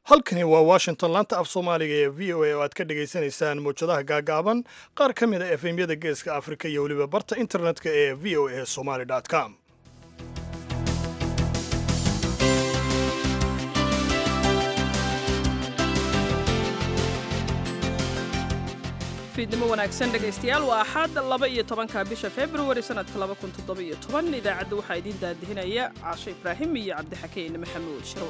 halkani waa washington laanta af soomaaliga ee v o a oo aad ka dhagaysanaysaan mawjadaha gaagaaban qaar ka mid a efemyada geeska afrika iyo weliba barta internetka ee v o a somaly com fiidnimo wanaagsan dhegaystayaal waa axaad laba iyo tobanka bisha februari sanadka laba kun toddoba iyo toban idaacadda waxaa idiin daadihinaya caasho ibraahim iyo cabdixakiin maxamuud shirwa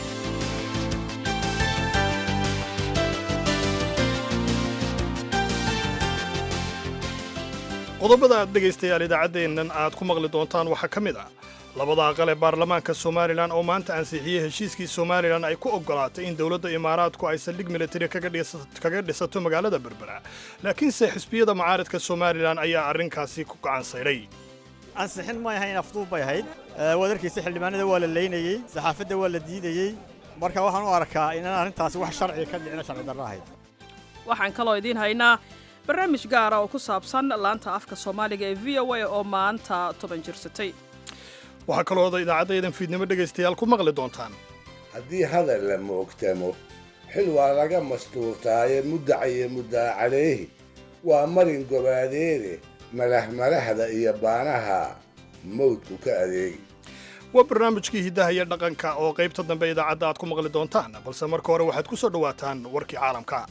qodobada aad dhegaystayaal idaacaddeennan aad ku maqli doontaan waxaa ka mid ah labada aqal ee baarlamaanka somalilan oo maanta ansixiyey heshiiskii somalilan ay ku oggolaatay in dowladda imaaraadku ay saldhig militari kaga dhisato magaalada berbera laakiinse xisbiyada mucaaridka somalilan ayaa arrinkaasi ku gacan sayray ansixin may ahayn afduub bay ahayd wadarkiisa xildhibaanada waa la leynayey saxaafadda waa la diidayey marka waxaan u arkaa inaan arrintaasi wax sharci ka dhicina sharci darro ahayd waxaan kaloo idiin haynaa barnaamij gaara oo ku saabsan laanta afka soomaaliga ee v o a oo maanta toban jirsatay waxaa kaloo idaacaddaedan fiidnimo dhegaystayaal ku maqli doontaan haddii hadal la moogtamo xil waa laga mastuurtaaye muddacayo muddaa caleehi waa marin gobaadeede malahmalahda iyo baanaha mawdku ka adeegi waa barnaamijkii hiddaha iyo dhaqanka oo qaybta dambe idaacadda aad ku maqli doontaan balse marka hore waxaad ku soo dhowaataan warkii caalamka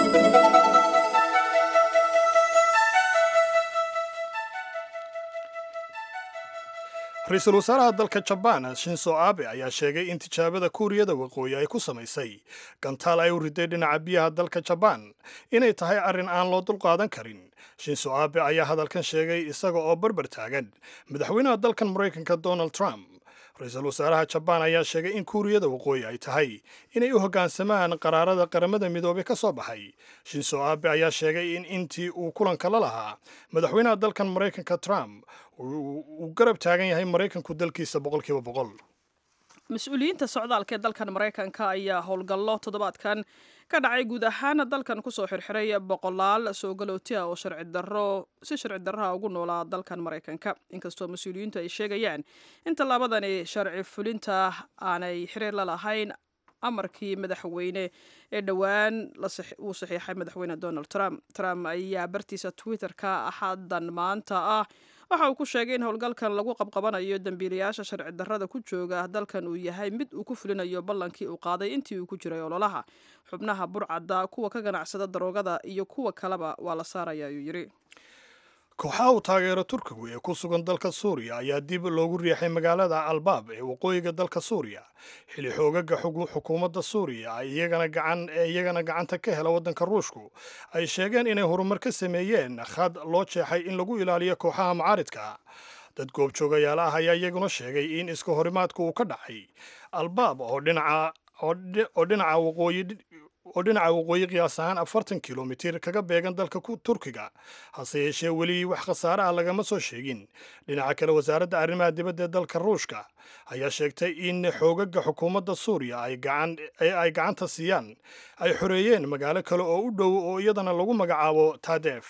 ra-iisul wasaaraha dalka jabaan shinso abe ayaa sheegay in tijaabada kuuriyada waqooyi ay ku samaysay gantaal ay u riday dhinaca biyaha dalka jabaan inay tahay arrin aan loo dulqaadan karin shinso abe ayaa hadalkan sheegay isaga oo barbar taagan madaxweynaha dalkan maraykanka donald trump ra-iisul wasaaraha jabaan ayaa sheegay in kuuriyada waqooyi ay tahay inay u hoggaansamaan qaraarada qaramada midoobay ka soo baxay shinso abe ayaa sheegay in intii uu kulanka la lahaa madaxweynaha dalkan maraykanka trump uu garab taagan yahay maraykanku dalkiisa boqolkiiba boqol mas-uuliyiinta socdaalka ee dalkan maraykanka ayaa howlgallo toddobaadkan ka dhacay guud ahaan dalkan kusoo xirxiray boqolaal soo galooti ah oo sharci darro si sharci darraha ugu noolaa dalkan maraykanka inkastoo mas-uuliyiintu ay sheegayaan in tallaabadani sharci fulinta aanay xiriir la lahayn amarkii madaxweyne ee dhowaan uu saxiixay madaxweyne donald trump trump ayaa bartiisa twitter-ka axadan maanta ah waxa uu ku sheegay in howlgalkan lagu qabqabanayo dembiilayaasha sharci darrada ku jooga dalkan uu yahay mid uu ku fulinayo ballankii uu qaaday intii uu ku jiray ololaha xubnaha burcadda kuwa ka ganacsada daroogada iyo kuwa kaleba waa la saaraya ayuu yidhi kooxaha uu taageero turkigu ee ku sugan dalka suuriya ayaa dib loogu riixay magaalada albaab ee waqooyiga dalka suuriya xili xoogaga xukuumadda suuriya ee iyagana gacanta ka hela waddanka ruushku ay sheegeen inay horumar ka sameeyeen khad loo jeexay in lagu ilaaliyo kooxaha mucaaridka dad goobjoogayaal ah ayaa iyaguna sheegay in iska horimaadka uu ka dhacay albaab oo dhinaca waqooyi oo dhinaca waqooyi qiyaas ahaan afartan kilomitir kaga beegan dalka turkiga hase yeeshee weli wax khasaare ah lagama soo sheegin dhinaca kale wasaaradda arrimaha dibadda ee dalka ruushka ayaa sheegtay in xoogaga xukuumadda suuriya ay gacanta siiyaan ay xoreeyeen magaalo kale oo u dhow oo iyadana lagu magacaabo tadef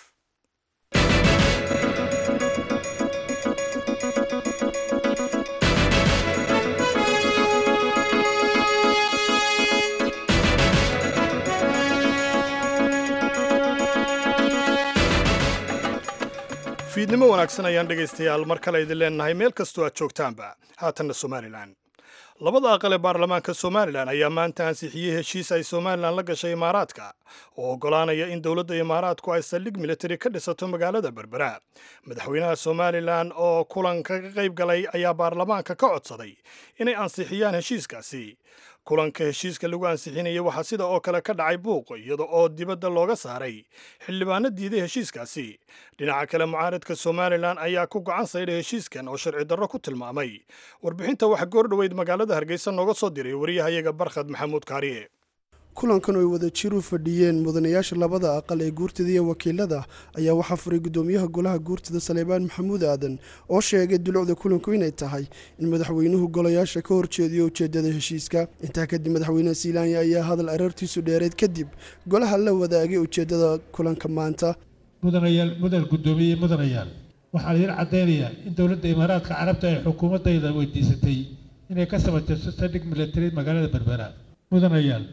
fiidnimo wanaagsan ayaan dhegaystayaal mar kale idin leenahay meel kastoo aad joogtaanba haatanna somalilan labada aqal ee baarlamaanka somalilan ayaa maanta ansixiyey heshiis ay somalilan la gashay imaaraadka oo oggolaanaya in dowladda imaaraadku ay saldhig militari ka dhisato magaalada berbera madaxweynaha somalilan oo kulanka ka qayb galay ayaa baarlamaanka ka codsaday inay ansixiyaan heshiiskaasi kulanka heshiiska lagu ansixinayay waxaa sida oo kale ka dhacay buuq iyada oo dibadda looga saaray xildhibaano diiday heshiiskaasi dhinaca kale mucaaridka somalilan ayaa ku gacan saydhay heshiiskan oo sharci darro ku tilmaamay warbixinta waxa goordhoweyd magaalada hargeysa nooga soo diray wariyahayaga barkhad maxamuud kaariye kulankan oy wada jir u fadhiyeen mudanayaasha labada aqal ee guurtada iyo wakiilada ayaa waxaa furay gudoomiyaha golaha guurtada saleebaan maxamuud aadan oo sheegay dulucda kulanku inay tahay in madaxweynuhu golayaasha ka horjeediyo ujeedada heshiiska intaa kadib madaxweyne silaanya ayaa hadal areertiisu dheereed kadib golaha la wadaagay ujeedada kulanka maanta mudanayaal mudan guddoomiye mudanayaal waxaan idiin caddaynayaa in dowladda imaaraadka carabta ay xukuumaddayda weydiisatay inay ka samaysato saldhig militari magaalada berbera mudanayaal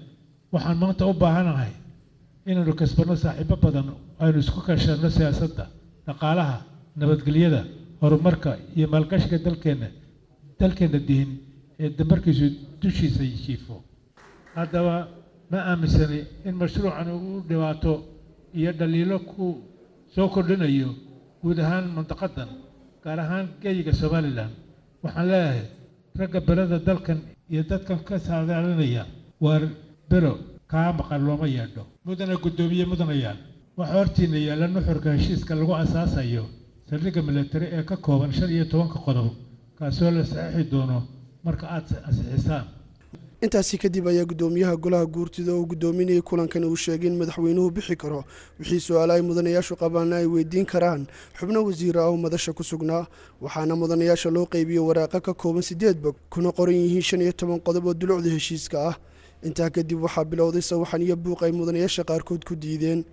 waxaan maanta u baahanahay inaynu kasbanno saaxiibo badan aynu isku kashanno siyaasadda dhaqaalaha nabadgelyada horumarka iyo maalgashiga dalkeenna dalkeenna dihin ee damarkiisu dushiisa jiifo haddaba ma aaminsani in mashruucani uu dhibaato iyo dhaliilo ku soo kordhinayo guud ahaan mantaqadan gaar ahaan geyiga somalilan waxaan leeyahay ragga belada dalkan iyo dadkan ka saadaalinaya waar bero kaa maqan looma yeedho mudana guddoomiye mudanayaan waxaa hortiina yaalla nuxurka heshiiska lagu asaasayo saldhigga milatari ee ka kooban shan iyo tobanka qodob kaasoo la saxiixi doono marka aad ansixisaan intaasi kadib ayaa guddoomiyaha golaha guurtida oo guddoominayay kulankan uu sheegay in madaxweynuhu bixi karo wixii su-aala ay mudanayaashu qabaana ay weydiin karaan xubno wasiir ah oo madasha ku sugnaa waxaana mudanayaasha loo qeybiyo waraaqa ka kooban sideed bog kuna qoran yihiin shan iyo toban qodob oo dulucda heshiiska ah intaa kadib waxaa bilowday sawaxan iyo buuq ay mudanayaasha qaarkood ku diideen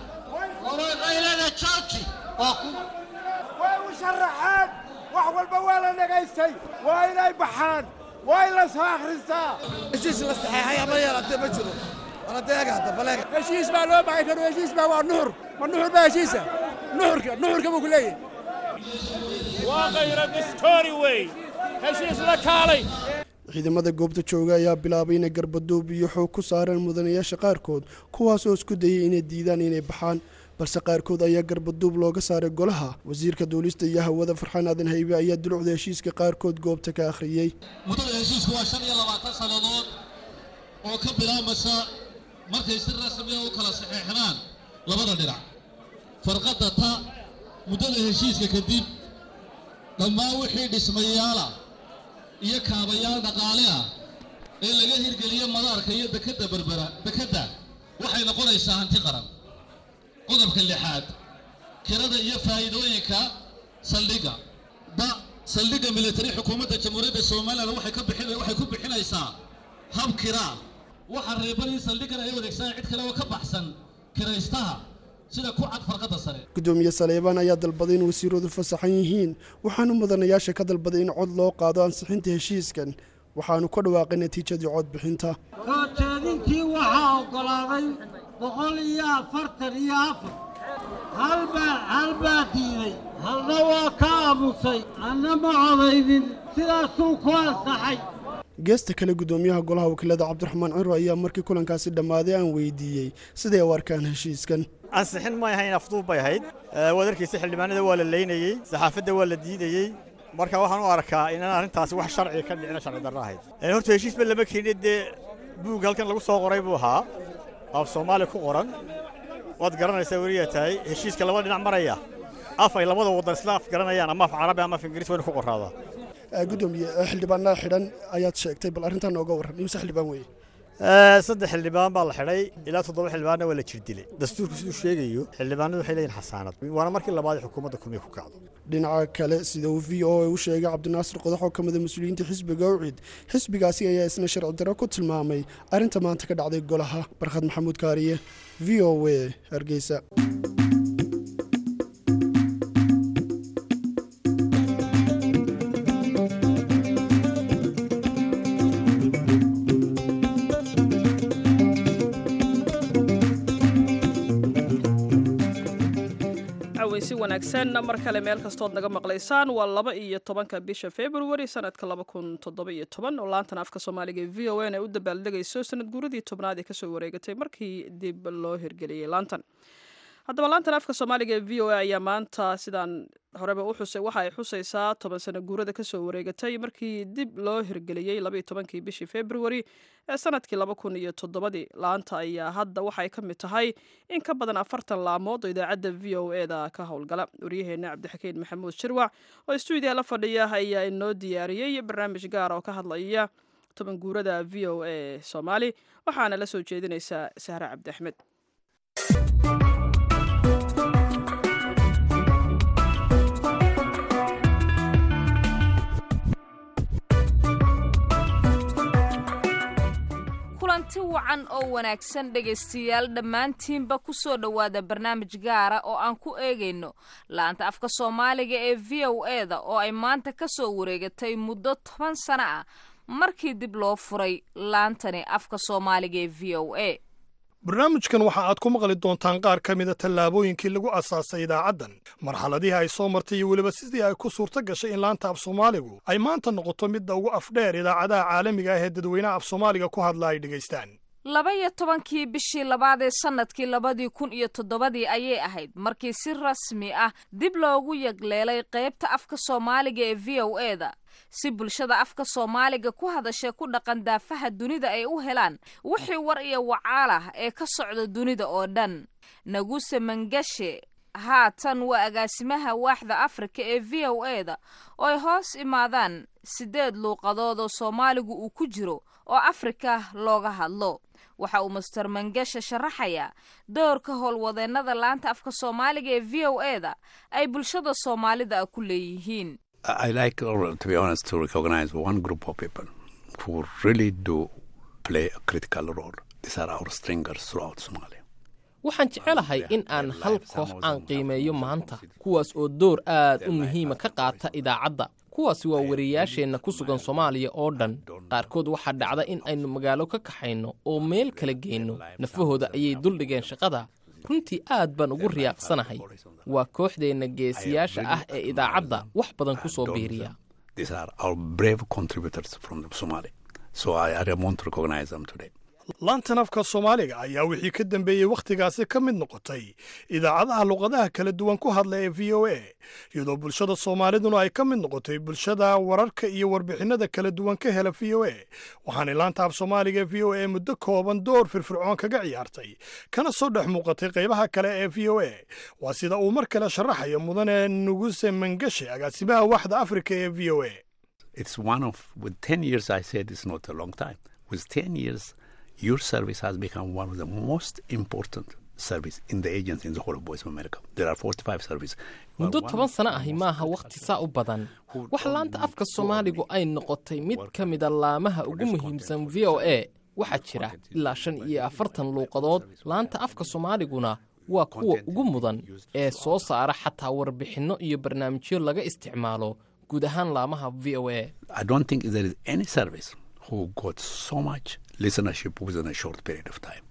way u sharaxeen wax walba waa la dhagaystay waa inay baxaan waa in la soo akhristaa heshiis la saxeexay ama yeelatee ma jiro waladeega dabaleega heshiis baa loo baxay karo heshiis baa waa nuxur ma nuxur baa heshiisa nuxurka nuxurka buu ku leeyahay waa khayra distoori wey heshiis la kaalay ciidamada goobta jooga ayaa bilaabay inay garbaduub iyo xoog ku saareen mudanayaasha qaarkood kuwaas oo isku dayay inay diidaan inay baxaan balse qaarkood ayaa garbaduub looga saaray golaha wasiirka duulista iyo hawada farxaan aadan haybe ayaa dulucda heshiiska qaarkood goobta ka akhriyey muddada heshiisku waa shan iyo labaatan sannadood oo ka bilaabmaysa markay si rasmiya u kala saxeexdaan labada dhinac farqadda ta muddada heshiiska kadib dhammaan wixii dhismayaala iyo kaabayaal dhaqaale ah ee laga hirgeliyo madaarka iyo dekedda berbera dekedda waxay noqonaysaa hanti qaran qodobka lixaad kirada iyo faa'iidooyinka saldhigga da saldhigga militari xukuumadda jamhuuriyadda somalilan waxay ka bixin waxay ku bixinaysaa hab kiraa waxaa reeban in saldhiggan ay wadeegsadaan cid kale oo ka baxsan kiraystaha sida ku cad farqadda sare gudoomiye saleebaan ayaa dalbaday in wasiiradu fasaxan yihiin waxaanu mudanayaasha ka dalbaday in cod loo qaado ansixinta heshiiskan waxaanu ka dhawaaqay natiijadii codbixinta soo jeedintii waxaa oggolaaday boqol iyo afartan iyo afar halbaa hal baa diiday halna waa ka aamusay anna ma codaynin sidaasuu ku ansaxay geesta kale gudoomiyaha golaha wakiilada cabdiraxmaan ciro ayaa markii kulankaasi dhammaaday aan weydiiyey siday u arkaan heshiiskan ansixin may ahayn afduub bay ahayd waad arkaysa xildhibaanada waa la leynayey saxaafadda waa la diidayey marka waxaan u arkaa inaan arrintaasi wax sharciga ka dhicina sharci darro ahayd horta heshiisba lama keenin dee buug halkan lagu soo qoray buu ahaa af soomaali ku qoran waad garanaysaa weliyaa tahay heshiiska laba dhinac maraya af ay labada waddan isla af garanayaan ama af carabi ama af ingiriis wayna ku qoraadaa gudoomiye xildhibaanada xidhan ayaad sheegtay bal arrintan nooga warran imse xildhibaan weye saddex xildhibaan baa la xidhay ilaa toddoba xildhibaanna waa la jirdilay dastuurku siduu sheegayo xildhibaanadu waxay leeyihin xasaanad waana markii labaad ee xukuumadda kulmiya ku kacdo dhinaca kale sida uu v o a u sheegay cabdinaasir qodax oo ka mida mas-uuliyiinta xisbiga ucid xisbigaasi ayaa isna sharci darro ku tilmaamay arrinta maanta ka dhacday golaha barkhad maxamuud kaariye v o a hargeysa si wanaagsan mar kale meel kastood naga maqlaysaan waa laba iyo tobanka bisha februari sanadka laba kun toddoba iyo toban oo laantan afka soomaaliga ee v o n ay u dabaaldegayso sanad guuradii tobnaad ee kasoo wareegatay markii dib loo hirgeliyey laantan haddaba laantan afka soomaaliga ee v o a ayaa maanta sidaan horeba u xusay waxa ay xusaysaa toban sano guurada kasoo wareegatay markii dib loo hirgeliyey labaiyo tobankii bishii februari ee sanadkii laba kun iyo toddobadii laanta ayaa hadda waxay ka mid tahay in ka badan afartan laamood oo idaacadda v o e da ka howlgala waryaheena cabdixakiin maxamuud shirwac oo stuudiya la fadhiya ayaa inoo diyaariyey barnaamij gaara oo ka hadlaya toban guurada v o a soomaali waxaana la soo jeedinaysaa sahre cabdi axmed kulanti wacan oo wanaagsan dhegaystayaal dhammaantiinba ku soo dhowaada barnaamij gaara oo aan ku eegayno laanta afka soomaaliga ee v o e da oo ay maanta ka soo wareegatay muddo toban sano ah markii dib loo furay laantani afka soomaaliga ee v o a barnaamijkan waxa aad ku maqli doontaan qaar ka mida tallaabooyinkii lagu asaasay idaacaddan marxaladihii ay soo martay iyo weliba sidii ay ku suurto gashay in laanta af soomaaligu ay maanta noqoto midda ugu afdheer idaacadaha caalamiga ah ee dadweynaha af soomaaliga ku hadla ay dhegaystaan laba iyo tobankii bishii labaad ee sannadkii labadii kun iyo toddobadii ayay ahayd markii si rasmi ah dib loogu yagleelay qaybta afka soomaaliga ee v o e da si bulshada afka soomaaliga ku hadashay ku dhaqan daafaha dunida ay u helaan wixii war iyo wacaal ah ee ka socda dunida oo dhan naguse mangashe haatan waa agaasimaha waaxda afrika ee v o e da oo ay hoos imaadaan siddeed luuqadood oo soomaaligu uu ku jiro oo afrika looga hadlo waxa uu master mangashe sharaxayaa doorka howlwadeennada laanta afka soomaaliga ee v o e da ay bulshada soomaalida ku leeyihiin I like, to be honest, to recognize one group of people who really do play a critical role. These are our stringers throughout Somalia. waxaan jecelahay in aan hal koox aan qiimeeyo maanta kuwaas oo door aad u muhiima ka qaata idaacadda kuwaasi waa wariyayaasheenna ku sugan soomaaliya oo dhan qaarkood waxaa dhacda in aynu magaalo ka kaxayno oo meel kala geyno nafahooda ayay duldhigeen shaqada runtii aad baan ugu riyaaqsanahay waa kooxdeenna geesiyaasha ah ee idaacadda wax badan ku soo biiriya These are our brave contributors from Somalia. So I, I want to recognize them today. laantan afka soomaaliga ayaa wixii ka dambeeyey wakhtigaasi ka mid noqotay idaacadaha luqadaha kala duwan ku hadla ee v o a iyadoo bulshada soomaaliduna ay ka mid noqotay bulshada wararka iyo warbixinnada kala duwan ka hela v o a waxaanay laanta af soomaaliga ee v o a muddo kooban door firfircoon kaga ciyaartay kana soo dhex muuqatay qaybaha kale ee v o a waa sida uu mar kale sharaxayo mudane nuguse mangashe agaasimaha waaxda afrika ee v o a It's one of, with 10 years, I said it's not a long time. With 10 years, your service has become one of the most important service in the agency in the whole of Voice of America. There are 45 services. muddo toban sano ahi maaha wakhti saa u badan wax laanta afka soomaaligu ay noqotay mid ka mida laamaha ugu muhiimsan v o a waxaa jira ilaa shan iyo afartan luuqadood laanta afka soomaaliguna waa kuwa ugu mudan ee soo saara xataa warbixinno iyo barnaamijyo laga isticmaalo guud ahaan laamaha v o a I don't think there is any service who got so much listenership within a short period of time.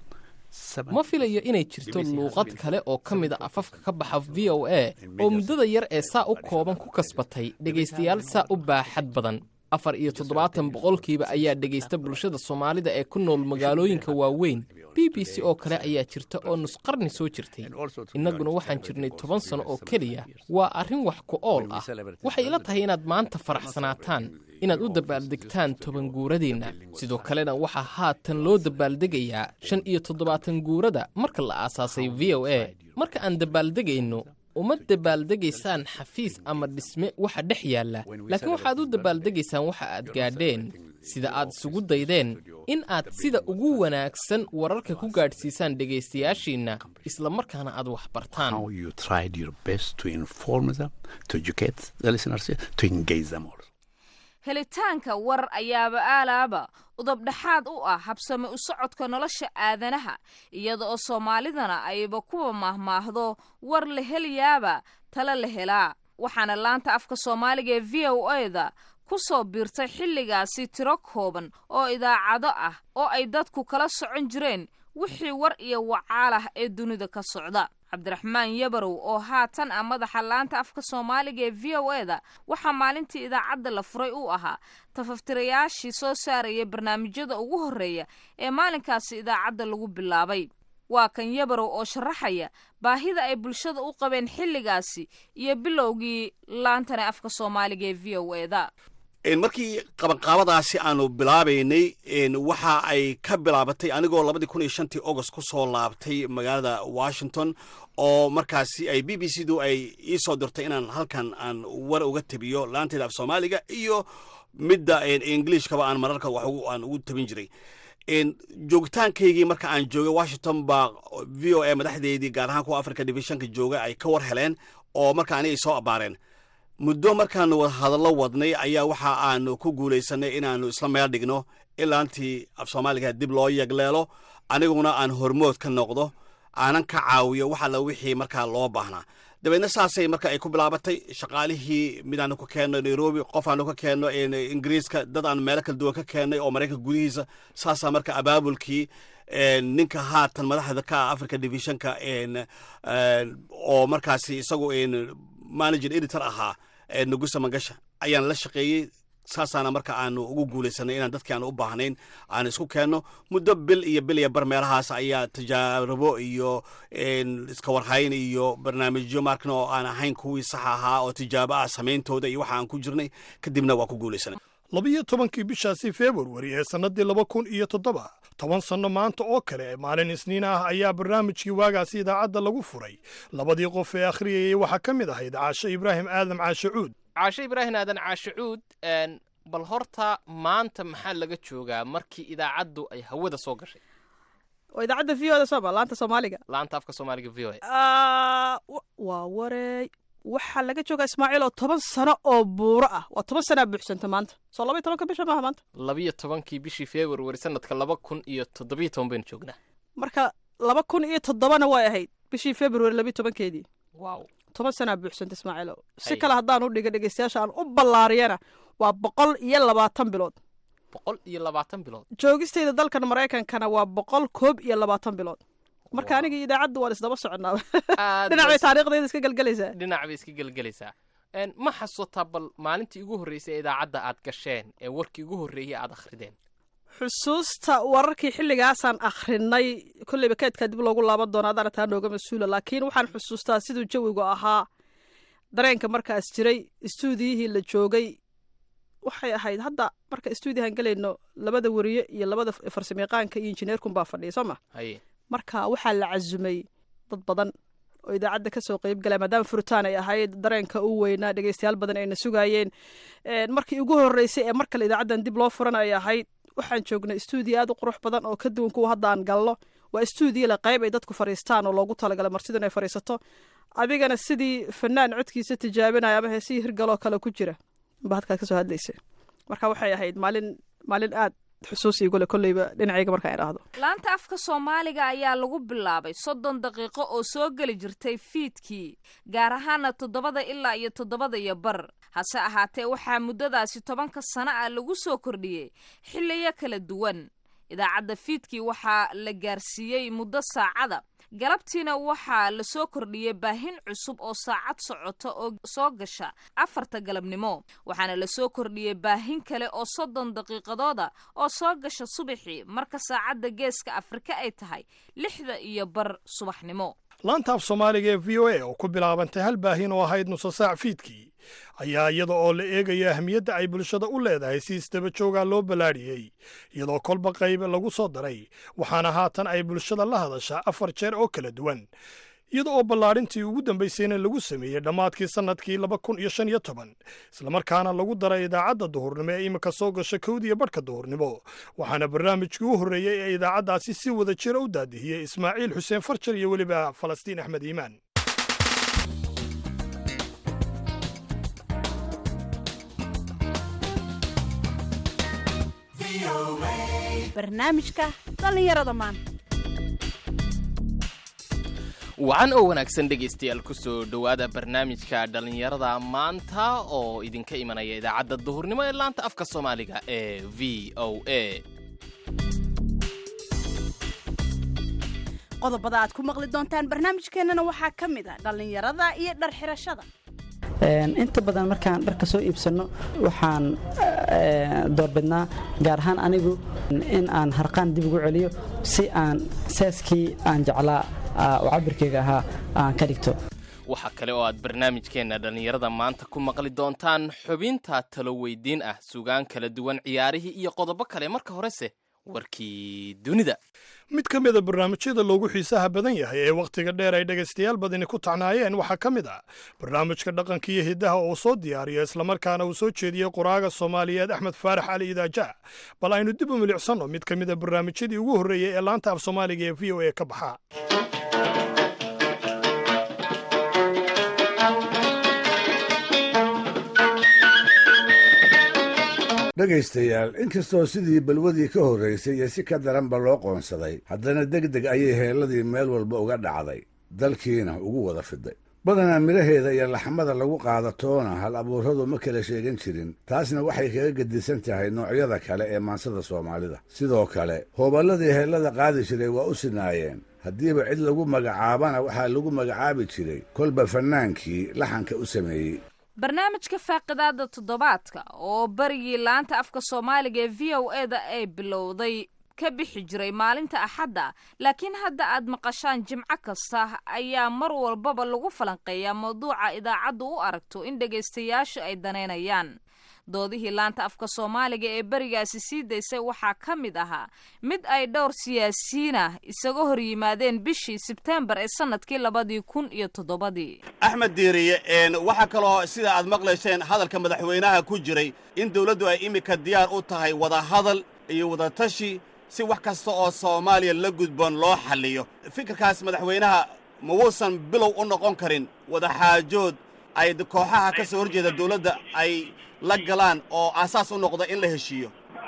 ma filayo inay jirto luuqad kale oo ka mid a afafka ka baxa v o a oo muddada yar ee saa u kooban ku kasbatay dhegaystayaal saa u baaxad badan afar iyo toddobaatan boqolkiiba ayaa dhegaysta bulshada soomaalida ee ku nool magaalooyinka waaweyn b b c oo kale ayaa jirta oo nusqarni soo jirtay innaguna waxaan jirnay toban sano oo keliya waa arrin wax ku ool ah waxay ila tahay inaad maanta faraxsanaataan inaad u dabaaldegtaan toban guuradeenna sidoo kalena waxaa haatan loo dabaaldegayaa shan iyo toddobaatan guurada marka la aasaasay v o a marka aan dabaaldegayno uma dabaaldegaysaan xafiis ama dhisme waxa dhex yaalla laakiin waxaad u dabaaldegaysaan waxa aad gaadheen sida aad isugu daydeen in aad sida ugu wanaagsan wararka ku gaadhsiisaan dhegaystayaashiinna isla markaana aad wax bartaan How you tried your best to inform them, to educate the listeners, to engage them all. helitaanka war ayaaba aalaaba udabdhexaad u ah habsame u socodka nolosha aadanaha iyada oo soomaalidana ayba kuwa maahmaahdo war la helayaaba tale la helaa waxaana laanta afka soomaaliga ee v o a da ku soo biirtay xilligaasi tiro kooban oo idaacado ah oo ay dadku kala socon jireen wixii war iyo wacaal ah ee dunida ka socda cabdiraxmaan yabarow oo haatan ah madaxa laanta afka soomaaliga ee v o e da waxaa maalintii idaacadda la furay uu ahaa tafaftirayaashii soo saaraya barnaamijyada ugu horreeya ee maalinkaasi idaacadda lagu bilaabay waa kan yabarow oo sharaxaya baahida ay bulshada u qabeen xilligaasi iyo bilowgii laantana afka soomaaliga ee v o e da markii qabanqaabadaasi aanu bilaabaynay waxa ay ka bilaabatay anigoo labadii kun iyo shantii august ku soo laabtay magaalada washington oo markaasi ay b b c du ay ii soo dirtay inaan halkan aan war uga tabiyo laanteeda af soomaaliga iyo midda englishkaba aan mararka wax aan ugu tabin jiray joogitaankaygii marka aan joogay washington baa v o a madaxdeedii gaar ahaan kuwa africa divisionka jooga ay ka war heleen oo marka ani ay soo abaareen muddo markaanu hadallo wadnay ayaa waxa aanu ku guulaysanay inaannu isla meel dhigno ilaantii af soomaaliga dib loo yagleelo aniguna aan hormood ka noqdo aanan ka caawiyo wax alla wixii markaa loo baahnaa dabeedna saasay marka ay ku bilaabatay shaqaalihii mid aanu ka keenno nairobi qof aanu ka keenno ingiriiska dad aan meelo kala duwan ka keennay oo maraykanka gudihiisa saasaa marka abaabulkii ninka haatan madaxda ka ah africa divisionka oo markaasi isagu manager editor ahaa nugusa mangasha ayaan la shaqeeyey saasaana marka aanu ugu guulaysanay inaan dadkii aan u baahnayn aan isku keenno muddo bil iyo bil iyo bar meelahaas ayaa tijaarabo iyo iska warhayn iyo barnaamijyo markna oo aan ahayn kuwii sax ahaa oo tijaabo ah samayntooda iyo waxa aan ku jirnay kadibna waa ku guulaysanay labiyo tobankii bishaasi februari ee sannadii laba kun iyo toddoba toban sanno maanta oo kale maalin isniin ah ayaa barnaamijkii waagaasi idaacadda lagu furay labadii qof ee akhriyayay waxaa ka mid ahayd caashe ibraahim aadam caashe cuud caashe ibraahim aadan caashe cuud bal horta maanta maxaa laga joogaa markii idaacaddu ay hawada soo gashay waa idaacadda v o da sooma laanta soomaaliga laanta afka soomaaliga v o waa wareey waxaa laga joogaa ismaaciil oo toban sano oo buuro ah waa toban sanaa buuxsanta maanta soo labaiyo tobanka bisha maaha maanta labiyo tobankii bishii februari sanadka laba kun iyo toddobiyo toban baynu joognaa marka laba kun iyo toddobana way ahayd bishii februari labiyo tobankeedii wow toban sanaa buuxsanta ismaaciilo si kale haddaan u dhiga dhegeystayaasha aan u ballaariyana waa boqol iyo labaatan bilood boqol iyo labaatan bilood joogistayda dalkan maraykankana waa boqol koob iyo labaatan bilood marka aniga iyo idaacadda waan isdaba soconaa dhinac bay taariikhdayda iska gelgelaysaa dhinac bay iska gelgelaysaa ma xasuutaa bal maalintii ugu horreysay idaacadda aad gasheen ee warkii ugu horreeyey aad akhrideen xusuusta wararkii xilligaasaan akhrinay kolleyba keedkaa dib loogu laaban doona adaana taa nooga mas-uula laakiin waxaan xusuustaa siduu jawigu ahaa dareenka markaas jiray istuudiyihii la joogay waxay ahayd hadda marka istuudiyahan gelayno labada weriye iyo labada farsamayaqaanka iyo injineerkunbaa fadhiya soo ma haye marka waxaa la casumay dad badan oo idaacadda kasoo qeyb galay maadaama furitaan ay ahayd dareenka u weynaa dhegeystayaal badan ayna sugaayeen markii ugu horreysay ee mar kale idaacaddan dib loo furan ay ahayd waxaan joognay istuudiyo aad u qurux badan oo ka duwan kuwa hadda aan galno waa istuudiyo le qayb ay dadku fadhiistaan oo loogu talagalay martidu inay fadhiisato adigana sidii fanaan codkiisa tijaabinaya ama heesihii hirgaloo kale ku jira ba hadkaad kasoo hadlaysa marka waxay ahayd maalin maalin aad xusuus igule kolleyba dhinacayga markaan idhaahdo laanta afka soomaaliga ayaa lagu bilaabay soddon daqiiqo oo soo geli jirtay fiidkii gaar ahaana toddobada ilaa iyo toddobada iyo bar hase ahaatee waxaa muddadaasi tobanka sano ah lagu soo kordhiyey xilliyo kala duwan idaacadda fiidkii waxaa la gaarsiiyey muddo saacada galabtiina waxaa la soo kordhiyey baahin cusub oo saacad socota oo soo gasha afarta galabnimo waxaana la soo kordhiyey baahin kale oo soddon daqiiqadooda oo soo gasha subaxii marka saacadda geeska afrika ay tahay lixda iyo bar subaxnimo laanta af soomaaliga ee v o a oo ku bilaabantay hal baahin oo ahayd nuso saac fiidkii ayaa iyada oo la eegaya ahmiyadda ay bulshada u leedahay si isdaba joogaa loo ballaadhiyey iyadoo kolba qayb lagu soo daray waxaana haatan ay bulshada la hadashaa afar jeer oo kala duwan iyada oo ballaadhintii ugu dambaysayna lagu sameeyey dhammaadkii sannadkii laba kun iyo shan iyo toban islamarkaana lagu daray idaacadda duhurnimo ee iminka soo gasha kowdiya badhka duhurnimo waxaana barnaamijkii u horreeyey ee idaacaddaasi si wada jira u daadihiyey ismaaciil xuseen farjar iyo weliba falastiin axmed iimaan barnaamijka dhallinyarada maanta wacan oo wanaagsan dhegaystayaal ku soo dhowaada barnaamijka dhallinyarada maanta oo idinka imanaya idaacadda duhurnimo ee laanta afka soomaaliga ee v o a qodobada aad ku maqli doontaan barnaamijkeennana waxaa ka mid a dhallinyarada iyo dharxirashada inta badan markaan dharka soo iibsanno waxaan doorbidnaa gaar ahaan anigu in aan harqaan dib ugu celiyo si aan seeskii aan jeclaa oo cabirkeyga ahaa aan ka dhigto waxaa kale oo aad barnaamijkeenna dhallinyarada maanta ku maqli doontaan xubinta talo weydiin ah sugaan kala duwan ciyaarihii iyo qodobo kale marka horese warkii dunida mid ka mida barnaamijyada loogu xiisaha badan yahay ee wakhtiga dheer ay dhegaystayaal badani ku tacnaayeen waxaa ka mid ah barnaamijka dhaqanka iyo hiddaha oo soo diyaariyo islamarkaana uu soo jeediyey qoraaga soomaaliyeed axmed faarax cali idaaja bal aynu dib u milicsanno mid ka mida barnaamijyadii ugu horreeyey ee laanta af soomaaliga ee v o a ka baxa dhegaystayaal inkastoo sidii balwadii ka horraysay iyo si ka daranba loo qoonsaday haddana deg deg ayay heelladii meel walba uga dhacday dalkiina ugu wada fiday badanaa midhaheeda iyo laxmada lagu qaadatoona hal abuuradu ma kala sheegan jirin taasna waxay kaga gedisan tahay noocyada kale ee maansada soomaalida sidoo kale hooballadii heellada qaadi jiray waa u sinaayeen haddiiba cid lagu magacaabana waxaa lagu magacaabi jiray kolba fannaankii laxanka u sameeyey barnaamijka faaqidaada toddobaadka oo barigii laanta afka soomaaliga ee v o e da ay bilowday ka bixi jiray maalinta axadda laakiin hadda aad maqashaan jimco kasta ayaa mar walbaba lagu falanqeeyaa mawduuca idaacaddu u aragto in dhegaystayaashu ay danaynayaan doodihii laanta afka soomaaliga ee berigaasi sii daysay waxaa ka mid ahaa mid ay dhowr siyaasiyiinah isaga hor yimaadeen bishii sebtembar ee sanadkii labadii kun iyo toddobadii axmed diiriye waxaa kaloo sida aad maqlayseen hadalka madaxweynaha ku jiray in dawladdu ay iminka diyaar u tahay wadahadal iyo wadatashi si wax kasta oo soomaaliya la gudboon loo xalliyo fikirkaas madaxweynaha ma wuusan bilow u noqon karin wadaxaajood ay kooxaha ka soo horjeeda dawladda ay la galaan oo aasaas u noqda in la heshiiyo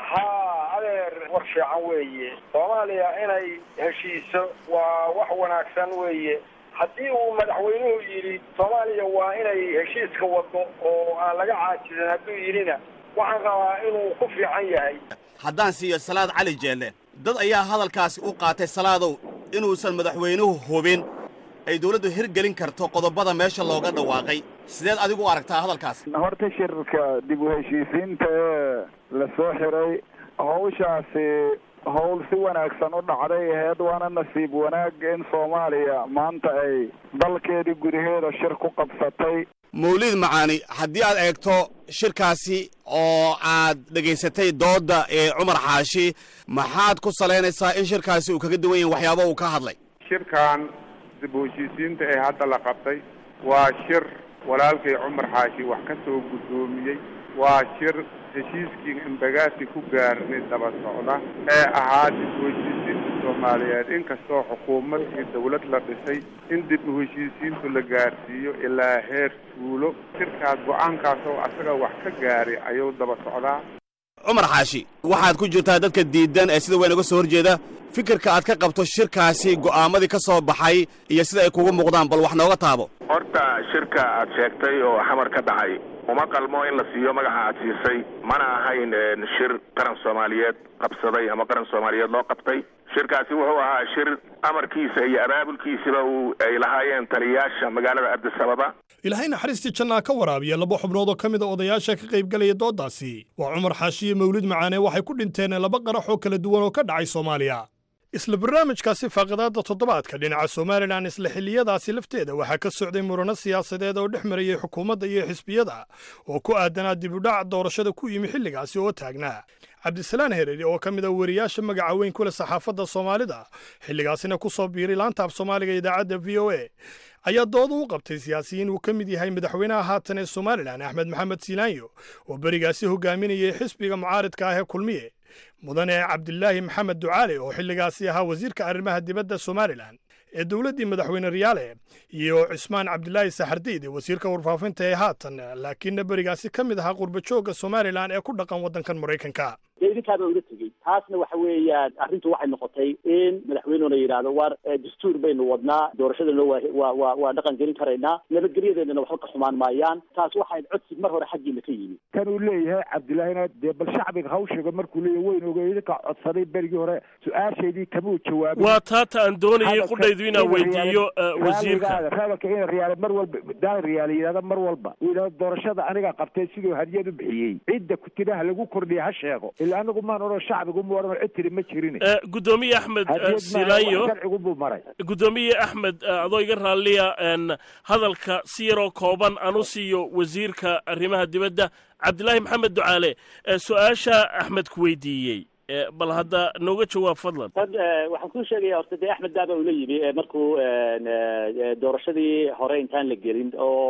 haa adeer war fiican weeye soomaaliya inay heshiiso waa wax wanaagsan weeye haddii uu madaxweynuhu yidhi soomaaliya waa inay heshiiska waddo oo aan laga caajisan hadduu yidhina waxaan rabaa inuu ku fiican yahay haddaan siiyo salaad cali jeelle dad ayaa hadalkaasi u qaatay salaadow inuusan madaxweynuhu hubin ay dawladdu hirgelin karto qodobada meesha looga dhawaaqay sideed adigu u aragtaa hadalkaas horta shirka dib u heshiisiinta ee la soo xiray hawshaasi howl si wanaagsan u dhacday aheyd waana nasiib wanaag in soomaaliya maanta ay dalkeedii gudaheeda shir ku qabsatay mawlid macaani haddii aad eegto shirkaasi oo aad dhegaysatay doodda ee cumar xaashi maxaad ku salaynaysaa in shirkaasi uu kaga duwan yahin waxyaaba uu ka hadlay shirkan dib u heshiisiinta ee hadda la qabtay waa shir walaalkay cumar xaashi wax ka soo guddoomiyey waa shir heshiiskii imbagaasi ku gaarnay daba socda ee ahaa dib u heshiisiinta soomaaliyeed inkastoo xukuumad iyo dawlad la dhisay in dib u heshiisiintu la gaarsiiyo ilaa heer tuulo shirkaas go-aankaas oo asaga wax ka gaaray ayuu daba socdaa cumar xaashi waxaad ku jirtaa dadka diidan ee sida weyn uga soo horjeeda fikirka aad ka qabto shirkaasi go'aamadii ka soo baxay iyo sida ay kugu muuqdaan bal wax nooga taabo horta shirka aad sheegtay oo xamar ka dhacay uma qalmo in la siiyo magaca aad siisay mana ahayn shir qaran soomaaliyeed qabsaday ama qaran soomaaliyeed loo qabtay shirkaasi wuxuu ahaa shir amarkiisa iyo abaabulkiisaba uu ay lahaayeen taliyayaasha magaalada cabdisababa ilaahay naxariistii jannaa ka waraabiya laba xubnood oo ka mid a odayaasha ka qaybgalaya dooddaasi waa cumar xaashi iyo mawlid macaane waxay ku dhinteen laba qarax oo kala duwan oo ka dhacay soomaaliya isla barnaamijkaasi faaqidaadda toddobaadka dhinaca somalilan isla xilliyadaasi lafteeda waxaa ka socday murano siyaasadeed oo dhex marayay xukuumadda iyo xisbiyada oo ku aadanaa dibudhac doorashada ku yimi xilligaasi oo taagnaa cabdisalaan hereeri oo ka mid a weriyaasha magaca weyn ku leh saxaafadda soomaalida xilligaasina ku soo biiray laanta af soomaaliga idaacadda v o a ayaa dooda u qabtay siyaasiyiin uu ka mid yahay madaxweynaha haatan ee somalilan axmed maxamed silaanyo oo berigaasi hogaaminayay xisbiga mucaaridka ah ee kulmiye mudane cabdilaahi maxamed ducaale oo xilligaasi ahaa wasiirka arrimaha dibadda somalilan ee dowladdii madaxweyne riyaale iyo cismaan cabdilaahi saxardiid wasiirka warfaafinta ee haatan laakiinna berigaasi ka mid ahaa qurbajoogga somalilan ee ku dhaqan waddankan maraykanka dee idinkaaba uga tegey taasna waxa weeyaan arrintu waxay noqotay in madaxweynuna yidhaahdo war dastuur baynu wadnaa doorashadana waa waa waa waa dhaqan gelin karaynaa nabadgelyadeedana waxba ka xumaan maayaan taas waxay codsi mar hore xaggiina ka yimi kan uu leeyahay cabdilaahina dee bal shacbiga hawshiga markuu leeyahay weyn oge idinka codsaday berigii hore su-aashaydii kamuu jawaabin waa taata aan doonayay qudhaydu inaan weydiiyo wasiirka raalka in riyaale mar walba daan riyaale yidhahda mar walba uu yidhahdo doorashada aniga qabtay siduu hadiyad u bixiyey cidda kutiraha lagu kordhiya ha sheego ila anagu maan odhan shacbigu mu odhan cid tiri ma jirin gudoomiye axmed silaanyo sharcigu buu maray gudoomiye axmed adoo iga raalliya hadalka si yaroo kooban aan u siiyo wasiirka arrimaha dibadda cabdilaahi maxamed ducaale su-aasha axmed ku weydiiyey bal hadda nooga jawaab fadlan waxaan kuu sheegaya horta dee axmed daaba ula yimi markuu doorashadii hore intaan la gelin oo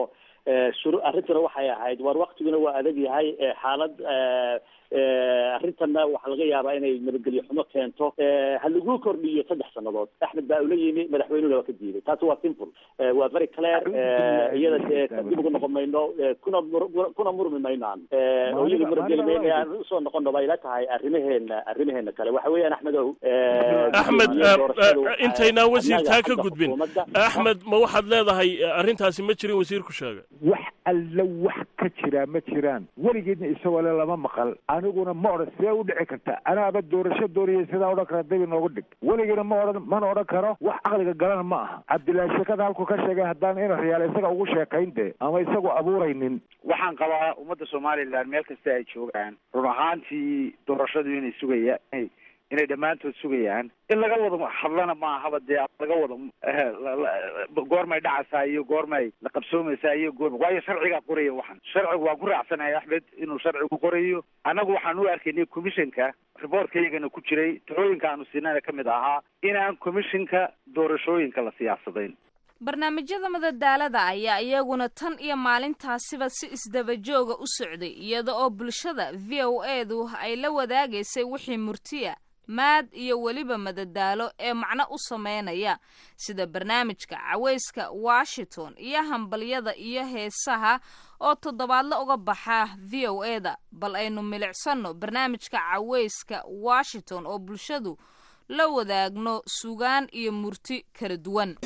shuru arrintuna waxay ahayd war waktiguna waa adag yahay xaalad arrintanna waxaa laga yaabaa inay nabadgelyo xumo keento ha lagu kordhiyo saddex sannadood axmed baa ula yimi madaxweynuna waa ka diiday taasi waa simple waa very clear iyada dee dib ugu noqon mayno kuna kuna murmi maynaan oo iyada murageli mayno aan usoo noqono bay ila tahay arrimaheena arrimaheena kale waxa weeyaan axmed ow axmed intaynaan wasiirtaa ka gudbin axmed ma waxaad leedahay arrintaasi ma jirin wasiirku sheegay wax alla wax ka jiraa ma jiraan weligeedna isagoo le lama maqal aniguna ma odhan sidee u dhici karta anaaba doorasho dooriyay sidaa odhan kara dabi nooga dhig weligeena ma odhan mana odhan karo wax caqliga galana ma aha cabdillaahi sheekada halku ka sheegay haddaan ina riyaal isaga ugu sheekayn de ama isagu abuuraynin waxaan qabaa ummadda somalilan meel kasta ay joogaan run ahaantii doorashadu inay sugayaan inay dhammaantood sugayaan in laga wada hadlana ma ahaba dee laga wada goormay dhacaysaa iyo goormay la qabsoomaysaa iyo goorma waayo sharcigaa qoraya waxan sharcigu waan ku raacsanahay axmed inuu sharcigu qorayo annagu waxaan u arkaynay commissionka riboorkaygana ku jiray talooyinka aanu siinana ka mid ahaa inaan commissionka doorashooyinka la siyaasadayn barnaamijyada madadaalada ayaa iyaguna tan iyo maalintaasiba si isdabajooga u socday iyada oo bulshada v o edu ay la wadaagaysay wixii murtiya maad iyo weliba madadaalo ee macno u sameynaya sida barnaamijka cawayska washington iyo hambalyada iyo heesaha oo toddobaadle uga baxa v o eda bal aynu milicsanno barnaamijka cawayska washington oo bulshadu la wadaagno sugaan iyo murti kala duwan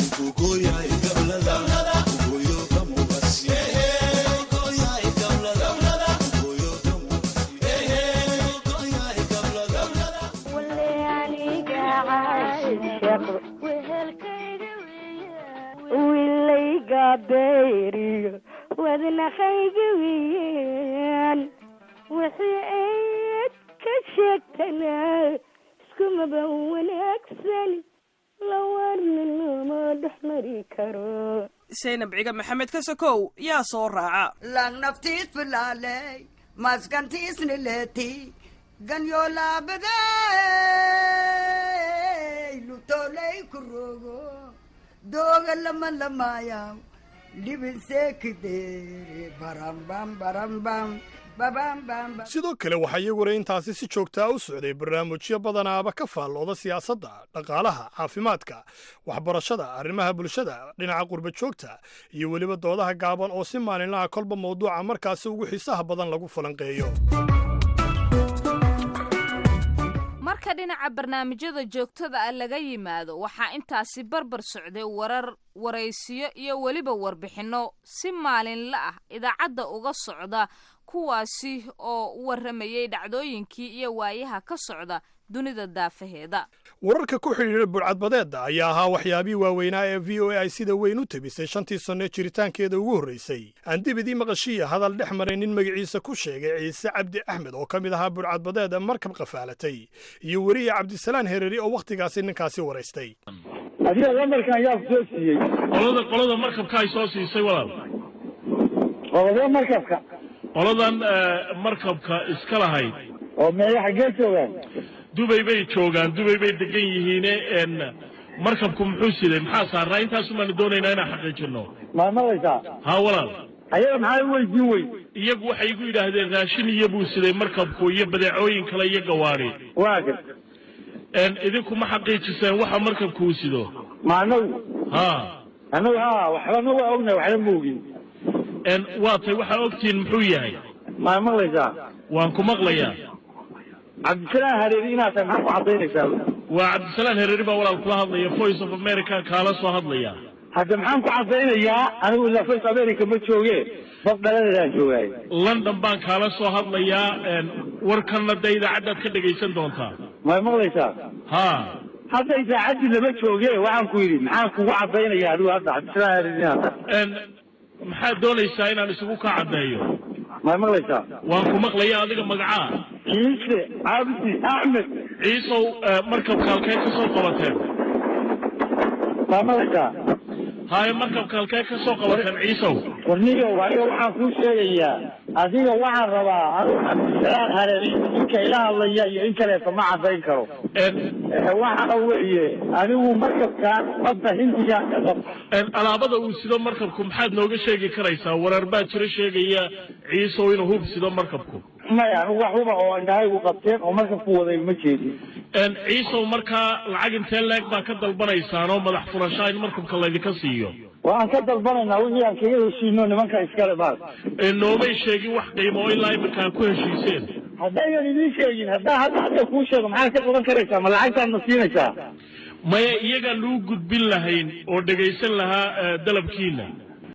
wilayga beeriyo wadnaqayga weyaan wixii ayd ka sheegtana iskumaba wanaagsan lawarninama dhex mari karo saynab ciga maxamed ka sokow yaa soo raaca lang naftiis filaaley maskantiisni leeti ganyo laabaday lutoley ku rogo dooga lama lamaayaw libinseekidere barambam barambam sidoo kale waxaa iyaguna intaasi si joogtaa u socday barnaamijyo badanaaba ka faallooda siyaasadda dhaqaalaha caafimaadka waxbarashada arrimaha bulshada dhinaca qurba joogta iyo weliba doodaha gaaban oo si maalinlaha kolba mawduuca markaasi ugu xiisaha badan lagu falanqeeyo marka dhinaca barnaamijyada joogtada ah laga yimaado waxaa intaasi barbar socday warar waraysiyo iyo weliba warbixinno si maalinla ah idaacadda uga socda kuwaasi oo warramayay dhacdooyinkii iyo waayaha ka socda dunida daafaheeda wararka ku xidhiidha burcadbadeedda ayaa ahaa waxyaabihii waaweynaa ee v o a ay sida weyn u tebisay shantii sanno jiritaankeeda ugu horraysay aan dibidii maqashiya hadal dhex maray nin magaciisa ku sheegay ciise cabdi axmed oo ka mid ahaa burcadbadeeda markab qafaalatay iyo weriye cabdisalaan hereri oo wakhtigaasi ninkaasi waraystay adiga lambarkan ayaa ku soo siiyey qolada qolada markabka ay soo siisay walaal qolada markabka qoladan markabka iska lahayd oo meeya xaggee joogaan dubay bay joogaan dubay bay degan yihiine markabku muxuu siday maxaa saaraa intaasumaanu doonaynaa inaan xaqiijino ma maqlaysaa haa walaal ayaga maxaa u weydiin wey iyagu waxay igu yidhaahdeen raashin iyo buu siday markabku iyo badeecooyin kale iyo gawaari waa gad idinku ma xaqiijiseen waxa markabku uu sido ma anagu ha anagu ha waxbana waa ognahay waxna ma ogin waa tay waxaa ogtihiin muxuu yahay ma maqlaysaa waan ku maqlayaa cabdisalaan hareeri inaad tahay maxaa ku cadaynaysaa waa cabdisalaan hereeri baa walaal kula hadlaya voice of america kaala soo hadlaya hadda maxaan ku cadaynayaa anigu ilaa voice america ma jooge bab dhaladeedaan joogaay london baan kaala soo hadlayaa warkanna dee idaacaddaad ka dhegaysan doontaa ma maqlaysaa ha hadda idaacaddii lama jooge waxaan ku yidhi maxaan kugu cadaynaya adigu hadda cabdisalaan hareeri inaad tahay maxaad doonaysaa inaan isugu kaa caddeeyo ma maqlaysaa waan ku maqlaya adiga magacaa ciise cabdi axmed ciisow markabka halkee ka soo qabateen ma maqlaysaa haye markabka halkee ka soo qabateen ciisow warniyow aniga waxaan kuu sheegayaa adiga waxaan rabaa anigu cabdisalaam hareeri ninka ila hadlaya iyo in kaleeto ma cadayn karo waxa weeye anigu markabkaan badda hindiga ka qab alaabada uu sido markabku maxaad nooga sheegi karaysaa wareer baa jiro sheegaya ciisow inuu hub sido markabku maya anigu wax huba oo indhahaygu qabteen oo markabku waday ma jeedin ciisow markaa lacag intee leeg baa ka dalbanaysaan oo madax furashaa in markabka laydinka siiyo waan ka dalbanaynaa wixii aan kaga heshiino nimanka iskale baas noomay sheegin wax qiimo oo ilaa imika aad ku heshiiseen haddaynan idiin sheegin haddaa hadda hadda kuu sheego maxaad ka qaban karaysaa ma lacagtaad na siinaysaa maya iyagaan lagu gudbin lahayn oo dhegaysan lahaa dalabkiina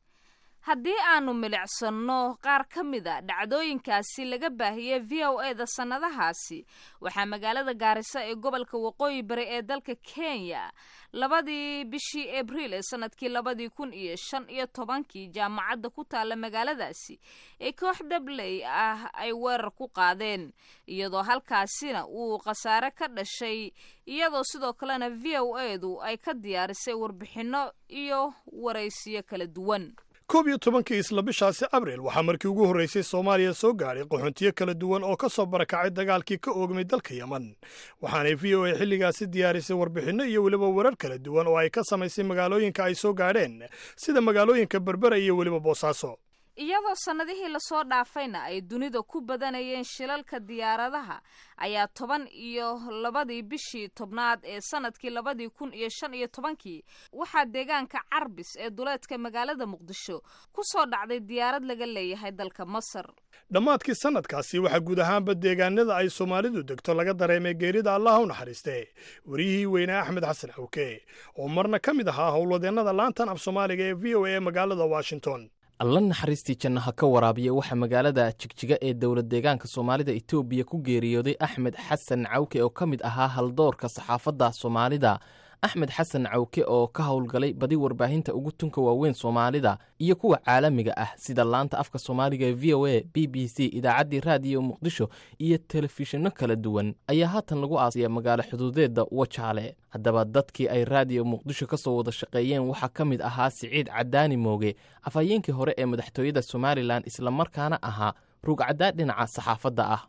haddii aanu milicsanno qaar ka mid a dhacdooyinkaasi laga baahiyey v o e da sannadahaasi waxaa magaalada gaarisa ee gobolka waqooyi bari ee dalka kenya labadii bishii abriil ee sanadkii labadii kun iyo shan iyo tobankii jaamacadda ku taalla magaaladaasi ee koox dabley ah ay weerar ku qaadeen iyadoo halkaasina uu khasaare ka dhashay iyadoo sidoo kalena v o e du ay ka diyaarisay warbixinno iyo waraysiyo kala duwan koob iyo tobankii isla bishaasi abriil waxaa markii ugu horraysay soomaaliya soo gaadhay qaxoontiyo kala duwan oo ka soo barakacay dagaalkii ka oogmay dalka yeman waxaanay v o a xilligaasi diyaarisay warbixinno iyo weliba warar kala duwan oo ay ka samaysay magaalooyinka ay soo gaadheen sida magaalooyinka berbera iyo weliba boosaaso iyadoo sannadihii lasoo dhaafayna ay dunida ku badanayeen shilalka diyaaradaha ayaa toban iyo labadii bishii tobnaad ee sanadkii labadii kun iyo shan iyo tobankii waxaa deegaanka carbis ee duleedka magaalada muqdisho ku soo dhacday diyaarad laga leeyahay dalka masar dhammaadkii sannadkaasi waxaa guud ahaanba deegaanada ay soomaalidu degto laga dareemay geerida allah u naxariiste wariyihii weynaa axmed xasan xawke oo marna ka mid ahaa howlwadeennada laantan af soomaaliga ee v o a ee magaalada washington alla naxariistii jannaha ka waraabiya waxaa magaalada jigjiga ee dowlad deegaanka soomaalida etoobiya ku geeriyooday axmed xasan cawke oo ka mid ahaa haldoorka saxaafadda soomaalida axmed xasan cawke oo ka howlgalay badi warbaahinta ugu tunka waaweyn soomaalida iyo kuwa caalamiga ah sida laanta afka soomaaliga ee v o a b b c idaacaddii raadiyo muqdisho iyo telefishinno kala duwan ayaa haatan lagu aasaya magaalo xuduudeedda wajaale haddaba dadkii ay raadiyo muqdisho ka soo wada shaqeeyeen waxaa ka mid ahaa siciid cadaani mooge afhayeenkii hore ee madaxtooyada somalilan islamarkaana ahaa rugcaddaa dhinaca saxaafadda ah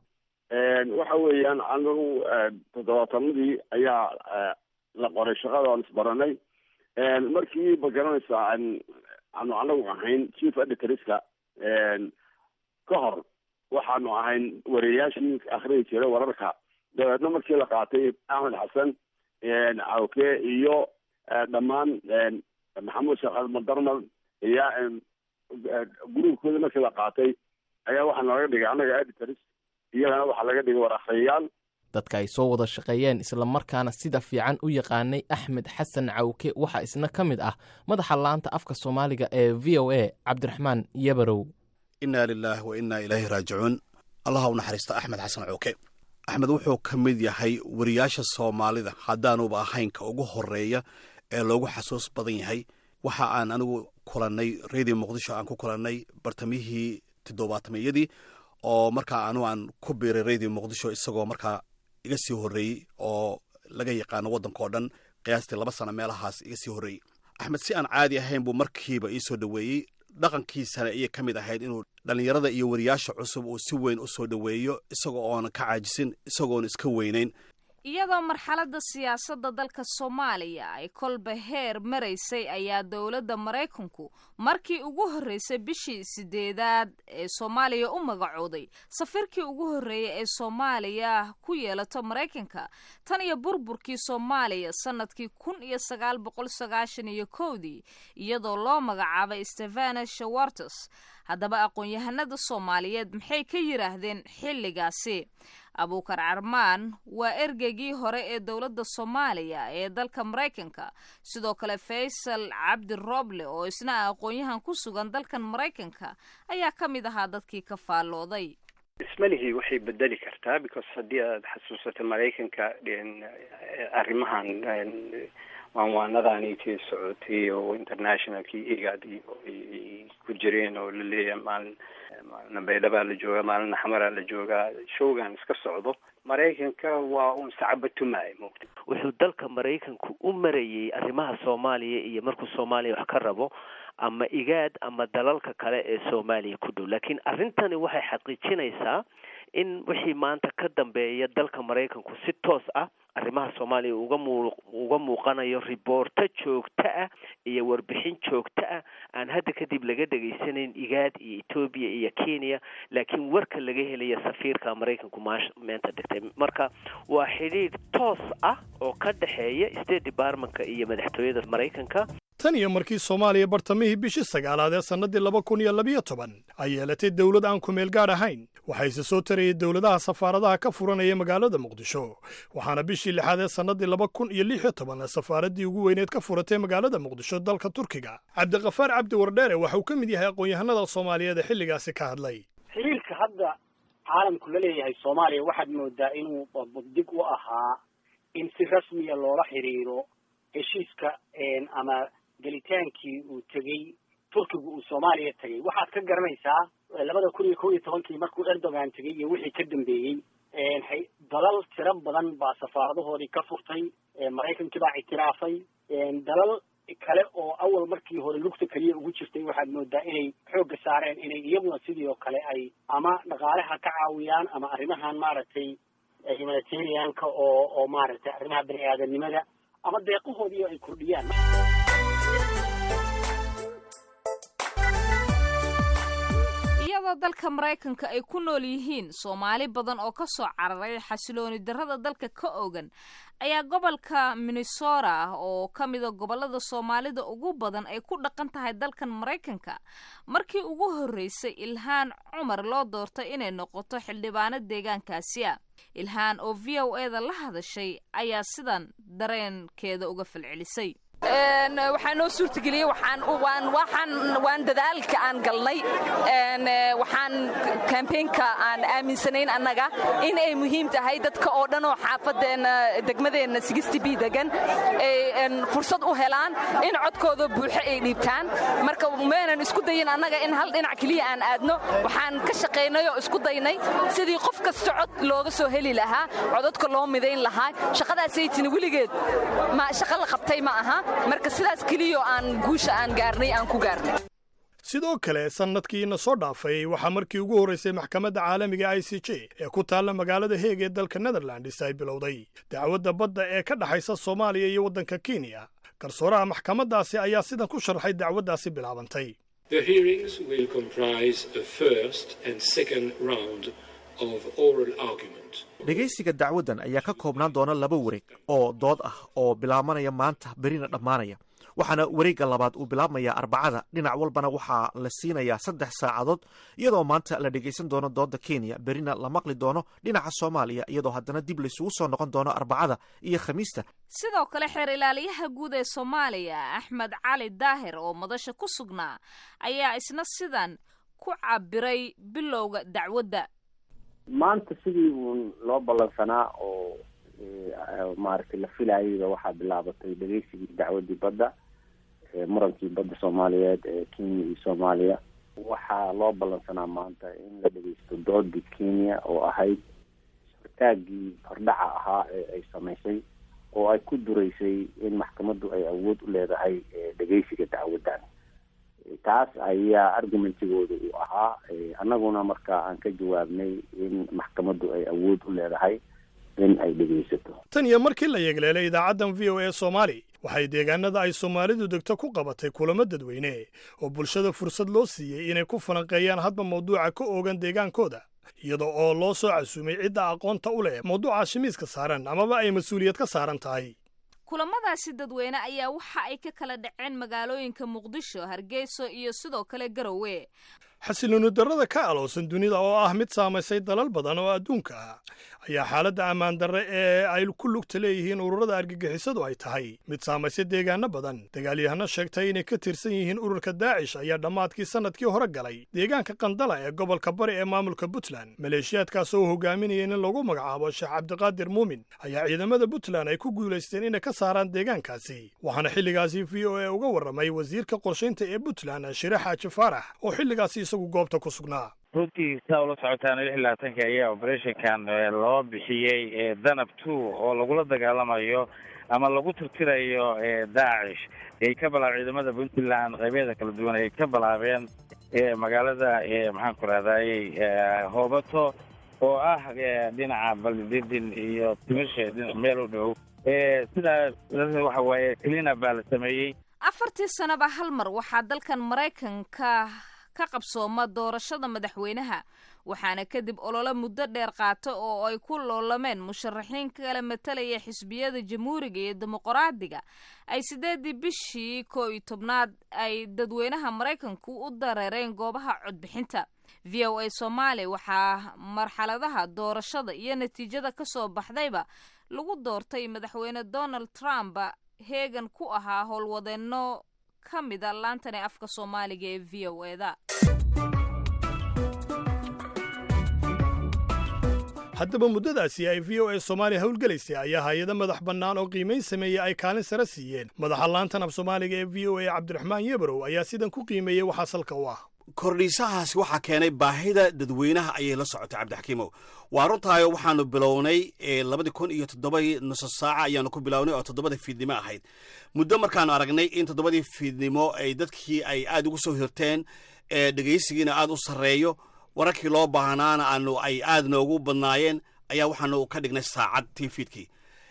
waxa weeyaan anagu toddobaatanadii ayaa la qoray shaqada aan isbaranay markii ma garanaysaa aanu anagu ahayn chief editorska ka hor waxaanu ahayn wareeyaashii akhriyi jiray wararka dabeedna markii la qaatay axmed xasan cawke iyo dhammaan maxamuud sheekh almadarmal iyo gruubkooda markii la qaatay ayaa waxaa nalaga dhigay annaga editors iyagana waxaa laga dhigay war akhriyayaal dadka ay soo wada shaqeeyeen islamarkaana sida fiican u yaqaanay axmed xasan cawke waxaa isna ka mid ah madaxa laanta afka soomaaliga ee v o a cabdiraxmaan yabarow innaa lilaahi wa innaa ilaahi raajicuun allaha u naxariista axmed xasan cawke axmed wuxuu ka mid yahay wariyaasha soomaalida haddaanuba ahayn ka ugu horeeya ee loogu xasuus badan yahay waxa aan anigu kulannay radio muqdisho aan ku kulannay bartamihii toddobaatameyadii oo markaa anu aan ku biiray radio muqdisho isagoo markaa iga sii horreeyey oo laga yaqaano waddanka oo dhan qiyaastii laba sano meelahaas iga sii horreeyey axmed si aan caadi ahayn buu markiiba ii soo dhoweeyey dhaqankiisana ayay ka mid ahayd inuu dhallinyarada iyo wariyaasha cusub uu si weyn u soo dhoweeyo isagoo oona ka caajisin isagoona iska weynayn iyadoo marxaladda siyaasadda dalka soomaaliya ay kolba heer maraysay ayaa dowladda maraykanku markii ugu horreysay bishii sideedaad ee soomaaliya u magacooday safiirkii ugu horreeyay ee soomaaliya ku yeelato maraykanka tan iyo burburkii soomaaliya sannadkii kun iyo sagaal boqol sagaashan iyo kowdii iyadoo loo magacaabay stefana shawartes haddaba aqoon-yahanada soomaaliyeed maxay ka yidhaahdeen xilligaasi abuukar carmaan waa ergeygii hore ee dowladda soomaaliya ee dalka maraykanka sidoo kale faysal cabdi roble oo isna ah aqoon-yahan ku sugan dalkan maraykanka ayaa ka mid ahaa dadkii ka faallooday ismalihii waxay bedeli kartaa because haddii aad xasuusato maraykanka arrimahan waanwaanadaanitii socotay oo internationalkii igad iyo ay ku jireen oo la leeyahay maalin maalina baydhabaa la joogaa maalina xamaraa la joogaa showgan iska socdo maraykanka waa un sacabatumaay moogta wuxuu dalka maraykanku u marayey arrimaha soomaaliya iyo markuu soomaaliya wax ka rabo ama igaad ama dalalka kale ee soomaaliya ku dhow laakiin arrintani waxay xaqiijinaysaa in wixii maanta ka dambeeya dalka maraykanku si toos ah arrimaha soomaaliya uga muu uga muuqanayo riboorto joogto ah iyo warbixin joogto ah aan hadda kadib laga dhegaysanayn igaad iyo etoobiya iyo kenya laakiin warka laga helaya safiirka maraykanku maash meenta dhigtay marka waa xidhiidh toos ah oo ka dhexeeya state departmentka iyo madaxtooyada maraykanka tan iyo markii soomaaliya bartamihii bishii sagaalaad ee sannadii laba kun iyo labiyo toban ay yeelatay dowlad aan kumeel gaadh ahayn waxayse soo tarayay dowladaha safaaradaha ka furanaya magaalada muqdisho waxaana bishii lixaad ee sannadii laba kun iyo lix iyo toban safaaraddii ugu weyneed ka furatay magaalada muqdisho dalka turkiga cabdiqafaar cabdi wardheere waxa uu ka mid yahay aqoon-yahanada soomaaliyeed ee xilligaasi ka hadlay xiriirka hadda caalamku la leeyahay soomaaliya waxaad moodaa inuu dig u ahaa in si rasmiya loola xiriiro heshiiska ama gelitaankii uu tegey turkigu uu soomaaliya tegey waxaad ka garanaysaa labada kun iyo kow iyo tobankii markuu erdogan tegey iyo wixii ka dambeeyey dalal tiro badan baa safaaradahoodii ka furtay maraykankii baa ictiraafay dalal kale oo awal markii hore lugta keliya ugu jirtay waxaad moodaa inay xoogga saareen inay iyaguna sidii oo kale ay ama dhaqaalaha ka caawiyaan ama arrimahan maaragtay humanitarianka oo oo maaragtay arrimaha bani aadanimada ama deeqahoodii ay kordhiyaan iyadoo dalka maraykanka ay ku nool yihiin soomaali badan oo ka soo cararay xasilooni darrada dalka ka ogan ayaa gobolka minnesota ah oo ka mida gobollada soomaalida ugu badan ay ku dhaqan tahay dalkan maraykanka markii ugu horreysay ilhaan cumar loo doortay inay noqoto xildhibaano deegaankaasi ah ilhaan oo v o e da la hadashay ayaa sidan dareenkeeda uga falcelisay waxaa noo suurtageliyey waan dadaalka aan galnay waxaan kambeynka aan aaminsanayn annaga in ay muhiim tahay dadka oo dhan oo xaafadeenna degmadeenna sigisti b degan ay fursad u helaan in codkooda buuxo ay dhiibtaan marka maynan isku dayin annaga in hal dhinac keliya aan aadno waxaan ka shaqaynay oo isku daynay sidii qof kasta cod looga soo heli lahaa codadka loo midayn lahaa shaqadaasay tini weligeed shaqa la qabtay ma aha marka sidaas keliyo aan guusha aan gaarnay aan ku gaarnay sidoo kale sannadkiina soo dhaafay waxaa markii ugu horraysay maxkamadda caalamiga i c j ee ku taalla magaalada heeg ee dalka netherlands ay bilowday dacwadda badda ee ka dhexaysa soomaaliya iyo waddanka kenya garsooraha maxkamaddaasi ayaa sidan ku sharxay dacwaddaasi bilaabantay dhegaysiga dacwaddan ayaa ka koobnaan doona laba wareeg oo dood ah oo bilaabanaya maanta berina dhammaanaya waxaana wareegga labaad uu bilaabmayaa arbacada dhinac walbana waxaa la siinayaa saddex saacadood iyadoo maanta la dhegaysan doono doodda kenya berina la maqli doono dhinaca soomaaliya iyadoo haddana dib laysugu soo noqon doono arbacada iyo khamiista sidoo kale xeer ilaaliyaha guud ee soomaaliya axmed cali daahir oo madasha ku sugnaa ayaa isna sidan ku cabiray bilowga dacwadda maanta sidii uun loo ballansanaa oo maaragtay la filayayba waxaa bilaabatay dhegeysigii dacwadii badda murankii badda soomaaliyeed ee kenya iyo soomaaliya waxaa loo ballansanaa maanta in la dhegeysto doodii kenya oo ahayd sortaagii hordhaca ahaa ee ay samaysay oo ay ku dureysay in maxkamaddu ay awood u leedahay dhegeysiga dacwaddan taas ayaa argumentigooda uu ahaa annaguna marka aan ka jawaabnay in maxkamaddu ay awood u leedahay in ay dhegaysato tan iyo markii la yeegleelay idaacaddan v o e soomaali waxay deegaanada ay soomaalidu degto ku qabatay kulamo dadweyne oo bulshada fursad loo siiyey inay ku falanqeeyaan hadba mawduuca ka oogan deegaankooda iyada oo loo soo casuumay cidda aqoonta u leh mawduuca shimiiska saaran amaba ay mas-uuliyad ka saaran tahay kulamadaasi dadweyne ayaa waxa ay ka kala dhaceen magaalooyinka muqdisho hargeyso iyo sidoo kale garowe xasilooni darrada ka aloosan dunida oo ah mid saamaysay dalal badan oo adduunka ah ayaa xaaladda ammaan darre ee ay ku lugta leeyihiin ururada argagixisadu ay tahay mid saamaysay deegaano badan dagaalyahano sheegtay inay ka tirsan yihiin ururka daacish ayaa dhammaadkii sannadkii hore galay deegaanka qandala ee gobolka bari ee maamulka puntland maleeshiyaadkaas oo hogaaminaya in lagu magacaabo sheekh cabdiqaadir muumin ayaa ciidamada puntland ay ku guulaysteen inay ka saaraan deegaankaasi waxaana xilligaasi v o e uga warramay wasiirka qorshaynta ee puntland shire xaaji faarax oo xilligaasi isagu goobta ku sugnaa runtii saa ula socotaan lix iyo labaatanka ayaa operationkan loo bixiyey danab two oo lagula dagaalamayo ama lagu tirtirayo daacish ay ka bilaab ciidamada puntland qaybeeda kala duwan ay ka bilaabeen magaalada maxaan ku rahdaayey hoobato oo ah dhinaca baldidin iyo timishe dhinac meel u dhow sidaa waxa waaye cleanup baa la sameeyey afartii sanaba hal mar waxaa dalkan maraykanka ka qabsooma doorashada madaxweynaha waxaana kadib olole muddo dheer qaata oo ay ku loolameen musharaxiin kala matalaya xisbiyada jamhuuriga iyo dimuqraadiga ay sideedii bishii koo iyo tobnaad ay dadweynaha maraykanku u dareereen goobaha codbixinta v o a soomaali waxaa marxaladaha doorashada iyo natiijada kasoo baxdayba lagu doortay madaxweyne donald trump heegan ku ahaa howlwadeenno ka mida laantan ee afka soomaaliga ee v o eda haddaba muddadaasi ay v o a soomaaliya howlgelaysay ayaa hay-ado madax bannaan oo qiimayn sameeyey ay kaalin sare siiyeen madaxa laantan af soomaaliga ee v o a cabdiraxmaan yebrow ayaa sidan ku qiimeeyey waxaa salka u ah kordhiisahaasi waxaa keenay baahida dadweynaha ayay la socotay cabdixakiimow waa runtaayo waxaanu bilownay labadii kun iyo toddobadii nuso saaca ayaanu ku bilownay oo toddobada fiidnimo ahayd muddo markaanu aragnay in toddobadii fiidnimo ay dadkii ay aad ugu soo hirteen dhegaysigiina aad u sarreeyo wararkii loo baahnaana aanu ay aad noogu badnaayeen ayaa waxaanu ka dhignay saacad tii fiidkii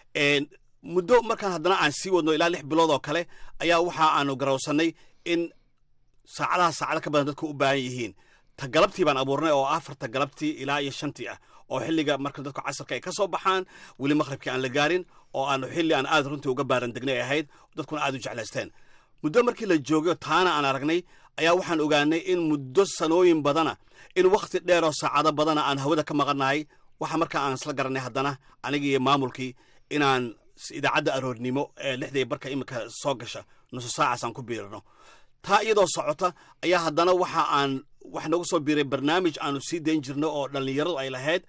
muddo markaan haddana aan sii wadno ilaa lix bilood oo kale ayaa waxa aanu garawsanay in saacadaha saacado ka badan dadku u baahan yihiin ta galabtii baan abuurnay oo afarta galabtii ilaa iyo shantii ah oo xilliga marka dadku casarka ay ka soo baxaan weli maqhribkii aan la gaarin oo aanu xilli aan aad runtii uga baaran degnay ahayd dadkuna aad u jeclaysteen muddo markii la joogay taana aan aragnay ayaa waxaan ogaanay in muddo sanooyin badana in wakhti dheer oo saacado badana aan hawada ka maqannahay waxa markaa aan isla garanay haddana anigii iyo maamulkii inaan idaacadda aroornimo ee lixdii barka iminka soo gasha nuso saacaas aan ku biirino taa iyadoo socota ayaa haddana waxa aan wax nagu soo biiray barnaamij aanu sii dayn jirno oo dhallinyaradu ay lahayd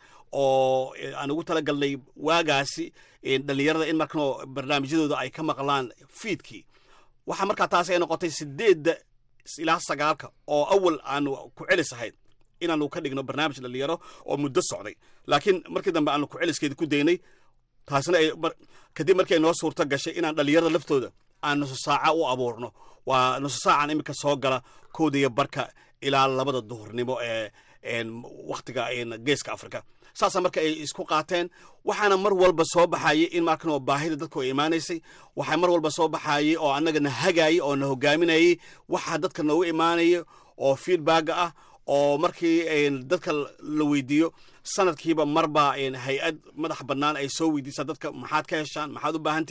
oo aan ugu talagalnay waagaasi dhallinyarada in markano barnaamijyadooda ay ka maqlaan fiidkii waxaa markaa taas ay noqotay sideedda ilaa sagaalka oo awal aanu ku celis ahayd inaanu ka dhigno barnaamij dhallinyaro oo muddo socday laakiin markii dambe aanu ku celiskeeda ku daynay taasna ay kadib markii ay noo suurto gashay inaan dhallinyarada laftooda aan nuso saaca u abuurno waa nuso saacan iminka soo gala kowda iyo barka ilaa labada duhurnimo ee wakhtiga geeska afrika saasa marka ay isku qaateen waxaana mar walba soo baxayay in markanoo baahida dadku ay imaanaysay waxaa mar walba soo baxayay oo annaga na hagaayay oo na hogaaminayay waxaa dadka noogu imaanaya oo feedbacga ah oo markii dadka la weydiiyo sanadkiiba marba hay-ad madax bannaan ay soo weydiisaa dadka maxaad ka heshaan maxaad u baahan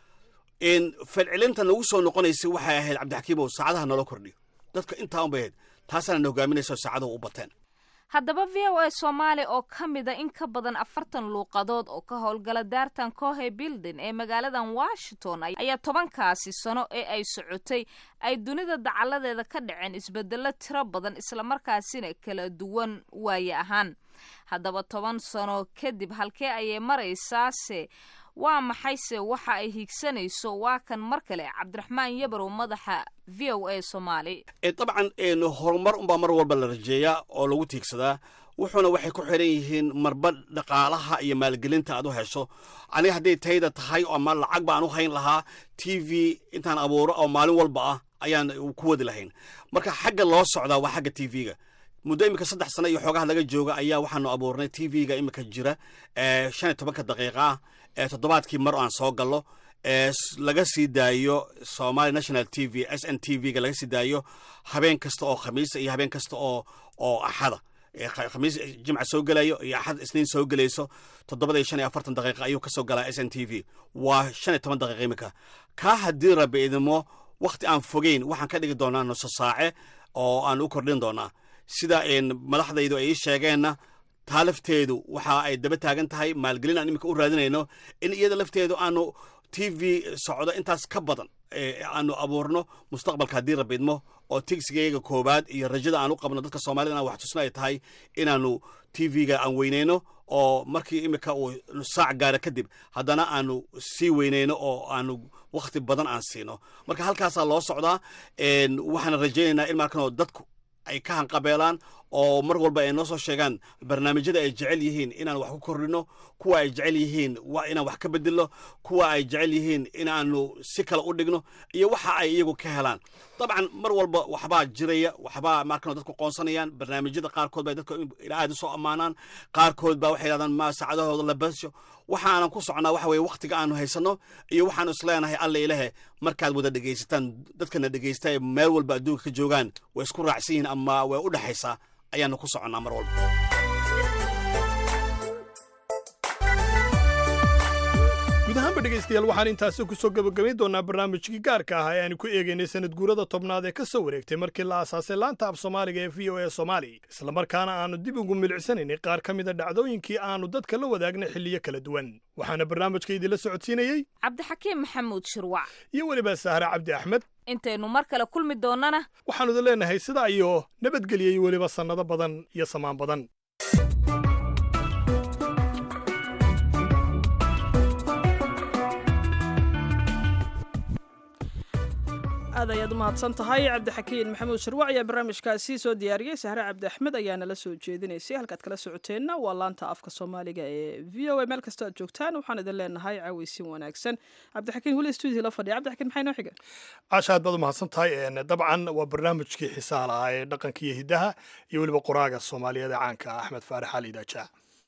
tihiin falcelinta nagu soo noqonaysay waxay ahayd cabdixakiimow saacadaha naloo kordhiyo dadka intaa un bay ahayd taasaana na hogaaminaysa saacadahu u bateen haddaba v o a soomaali oo ka mida in ka badan afartan luuqadood oo ka howlgala daartan cohe building ee magaaladan washington ayaa tobankaasi sano ee ay socotay ay dunida dacaladeeda ka dhaceen isbedelo tiro badan islamarkaasina kala duwan waaye ahaan haddaba toban sano kadib halkee ayay maraysaase waa maxayse waxa ay hiigsanayso waa kan mar kale cabdiraxmaan yabarow madaxa v o a soomaali dabcan horumar unbaa mar walba la rajeeyaa oo lagu tiigsadaa wuxuuna waxay ku xiran yihiin marba dhaqaalaha iyo maalgelinta aad u hesho aniga hadday tayda tahay ama lacag baan u hayn lahaa t v intaan abuuro oo maalin walba ah ayaan ku wadi lahayn marka xagga loo socdaa waa xagga t v-ga muddo iminka saddex sano iyo xoogaha laga jooga ayaa waxaanu abuurnay t v-ga iminka jira shan iyo tobanka daqiiqa ah ee toddobaadkii mar aan soo gallo ee laga sii daayo somalia national t v s n t v-ga laga sii daayo habeen kasta oo khamiisa iyo habeen kasta oo oo axada khamiis jimca soo gelayo iyo axad isniin soo gelayso toddobada iyo shan iyo afartan daqiiqa ayuu kasoo galaa s n t v waa shan iyo toban daqiiqa iminka kaa haddii rabi idimo wakhti aan fogeyn waxaan ka dhigi doonaa nuso saace oo aan u kordhin doonaa sida madaxdaydu ay ii sheegeenna taa lafteedu waxa ay daba taagan tahay maalgelin aan iminka u raadinayno in iyada lafteedu aanu t v socdo intaas ka badan aanu abuurno mustaqbalka haddii rabidmo oo tigsigayga koobaad iyo rajada aan u qabno dadka soomaalida inaan wax tusno ay tahay inaanu t v-ga aan weyneyno oo markii iminka uu saac gaara kadib haddana aanu sii weyneyno oo aanu wakhti badan aan siino marka halkaasaa loo socdaa waxaana rajaynaynaa in markanoo dadku ay ka hanqabeelaan oo mar walba ay noo soo sheegaan barnaamijyada ay jecel yihiin inaan wax ku kordhino kuwa ay jecel yihiin inaan wax ka bedelno kuwa ay jecel yihiin inaanu si kale u dhigno iyo waxa ay iyagu ka helaan dabcan mar walba waxbaa jiraya waxbaa markan dadku qoonsanayaan barnaamijyada qaarkood bay dadka aad u soo ammaanaan qaarkood baa waxay yidhahdaan ma saacadahooda la basho waxaanan ku socnaa waxa weye wakhtiga aanu haysanno iyo waxaanu isleenahay alla ilahe markaad wada dhegaysataan dadkana dhegaysta ee meel walba adduunka ka joogaan way isku raacsan yihiin ama way u dhexaysaa ayaanu ku soconnaa mar walba guud ahaanba dhegaystayaal waxaan intaasi ku soo gebagabayn doonaa barnaamijkii gaarka ah ee aanu ku eegaynay sanad guurada tobnaad ee ka soo wareegtay markii la aasaasay laanta af soomaaliga ee v o e soomaali islamarkaana aanu dib ugu milicsanaynay qaar ka mida dhacdooyinkii aanu dadka la wadaagnay xilliyo kala duwan waxaana barnaamijka idinla socodsiinayey cabdixakiim maxamuud shirwac iyo weliba sahre cabdi axmed intaynu mar kale kulmi doonnana waxaanu idin leenahay sidaa iyo nabadgeliyey weliba sannado badan iyo samaan badan aad ayaad u mahadsan tahay cabdixakiin maxamuud shirwac ayaa barnaamijkaasi soo diyaariyey sahre cabdi axmed ayaana la soo jeedinaysay halkaad kala socoteenna waa laanta afka soomaaliga ee v o a meel kastoo aad joogtaan waxaan idin leenahay caaweysin wanaagsan cabdixakiin weli stuudio la fadhiya cabdixakiin maxay noo xiga caasha aad baad u mahadsan tahay dabcan waa barnaamijkii xiisaha lahaa ee dhaqanka iyo hiddaha iyo weliba qoraaga soomaaliyeed ee caanka ah axmed faarax ali daaja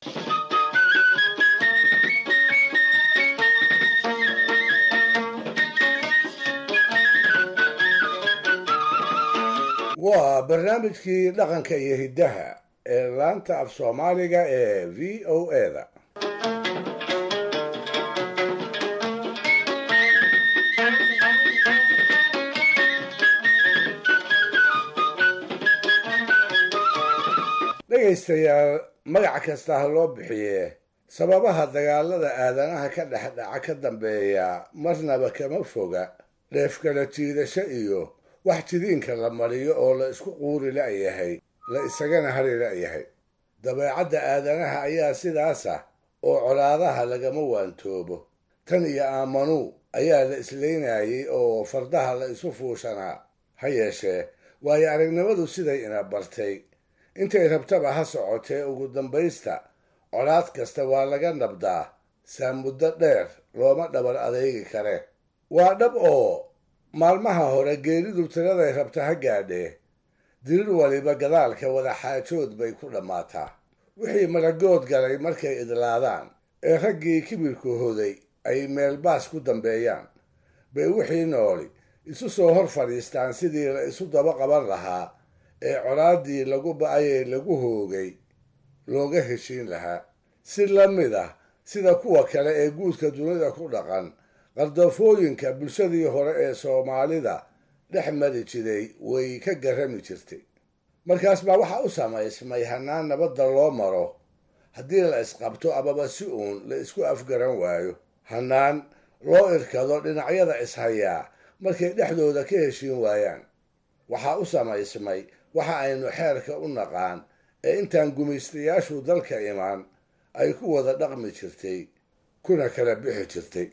waa barnaamijkii dhaqanka iyo hiddaha ee laanta af soomaaliga ee v o eda dhegaystayaal magac kasta ha loo bixiye sababaha dagaalada aadanaha ka dhex dhaca ka dambeeya marnaba kama foga dheefkala jiidasho iyo wax jidiinka la mariyo oo la isku quuri la'yahay la isagana hari la'yahay dabeecadda aadanaha ayaa sidaas ah oo colaadaha lagama waantoobo tan iyo aamanuu ayaa la islaynayay oo fardaha la isu fuushanaa ha yeeshee waayo aragnimadu siday ina bartay intay rabtaba ha socotee ugu dambaysta colaad kasta waa laga nabdaa saa muddo dheer looma dhabar adeegi kare waa dhab oo maalmaha hore geeridu tiraday rabta ha gaadhee dirir waliba gadaalka wada xaajood bay ku dhammaataa wixii maragood galay markay idlaadaan ee raggii kibirku hoday ay meelbaas ku dambeeyaan bay wixii nooli isu soo hor fadhiistaan sidii la isu daba qaban lahaa ee colaaddii lagu ba'ayee lagu hoogay looga heshiin lahaa si la mid ah sida kuwa kale ee guudka dunida ku dhaqan qardoofooyinka bulshadii hore ee soomaalida dhex mari jiray way ka garrami jirtay markaas baa waxaa u samaysmay hannaan nabadda loo maro haddii la isqabto amaba si uun la isku afgaran waayo hannaan loo irkado dhinacyada ishayaa markay dhexdooda ka heshiin waayaan waxaa u samaysmay waxa aynu xeerka u naqaan ee intaan gumaystayaashu dalka imaan ay ku wada dhaqmi jirtay kuna kala bixi jirtay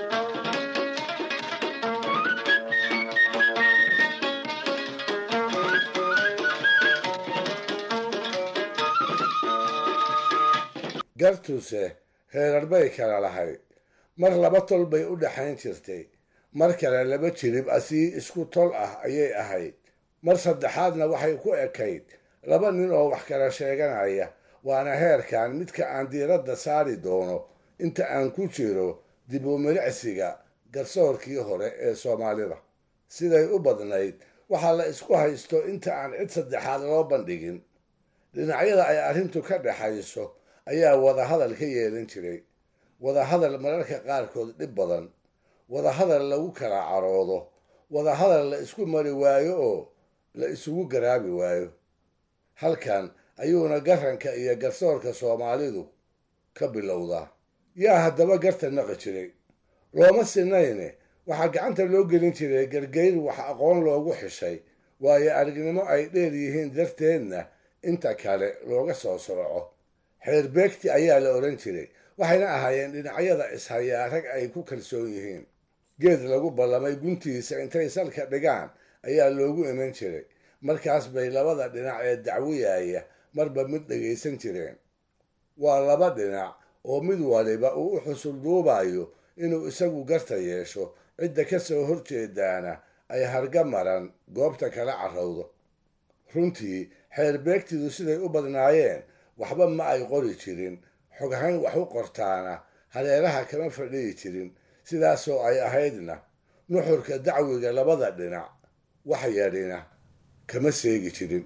gartuse heerar bay kala lahayd mar laba tol bay u dhaxayn jirtay mar kale laba jirib asii isku tol ah ayay ahayd mar saddexaadna waxay ku ekayd laba nin oo wax kala sheeganaya waana heerkan midka aan diiradda saari doono inta aan ku jiro dib u milicsiga garsoorkii hore ee soomaalida siday u badnayd waxaa la isku haysto inta aan cid saddexaad loo bandhigin dhinacyada ay arrintu ka dhexayso ayaa wadahadal ka yeelan jiray wadahadal mararka qaarkood dhib badan wadahadal lagu kala caroodo wadahadal la isku mari waayo oo la isugu garaabi waayo halkan ayuuna garanka iyo garsoorka soomaalidu ka bilowdaa yaa haddaba garta naqi jiray looma sinayne waxaa gacanta loo gelin jiray gargayr wax aqoon loogu xishay waayo aragnimo ay dheer yihiin darteedna inta kale looga soo sooco xeerbeegti ayaa la odhan jiray waxayna ahaayeen dhinacyada ishayaa rag ay ku kalsoon yihiin geed lagu ballamay guntiisa intay salka dhigaan ayaa loogu iman jiray markaas bay labada dhinac ee dacwiyaya marba mid dhegaysan jireen waa laba dhinac oo mid waliba uu u xusul duubayo inuu isagu garta yeesho cidda ka soo horjeedaana ay harga maran goobta kala carrowdo runtii xeer beegtidu siday u badnaayeen waxba ma ay qori jirin xoghayn wax u qortaana hareeraha kama fadhiyi jirin sidaasoo ay ahaydna nuxurka dacwiga labada dhinac wax yadhina kama seegi jirin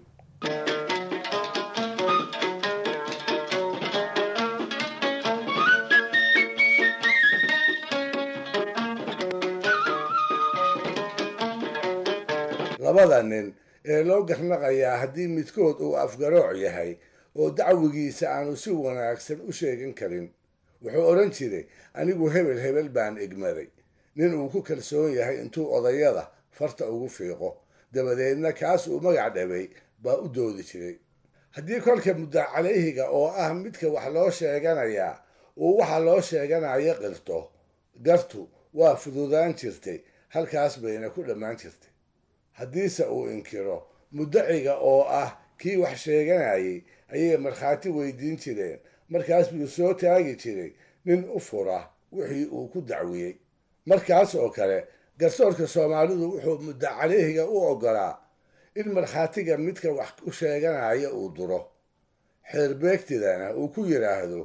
labada nin ee loo garnaqayaa haddii midkood uu afgarooc yahay oo dacwigiisa aanu si wanaagsan u sheegan karin wuxuu odhan jiray anigu hebel hebel baan egmaday nin uu ku kalsoon yahay intuu odayada farta ugu fiiqo dabadeedna kaas uu magac dhabay baa u doodi jiray haddii kolka mudda calayhiga oo ah midka wax loo sheeganayaa uu waxa loo sheeganayo qirto gartu waa fududaan jirtay halkaas bayna ku dhammaan jirtay haddiise uu inkiro muddaciga oo ah kii wax sheeganayay ayay markhaati weydiin jireen markaas buu soo taagi jiray nin u fura wixii uu ku dacwiyey markaas oo kale garsoorka soomaalidu wuxuu muddo caleyhiga u oggolaa in markhaatiga midka wax u sheeganaya uu duro xeerbeegtidana uu ku yidhaahdo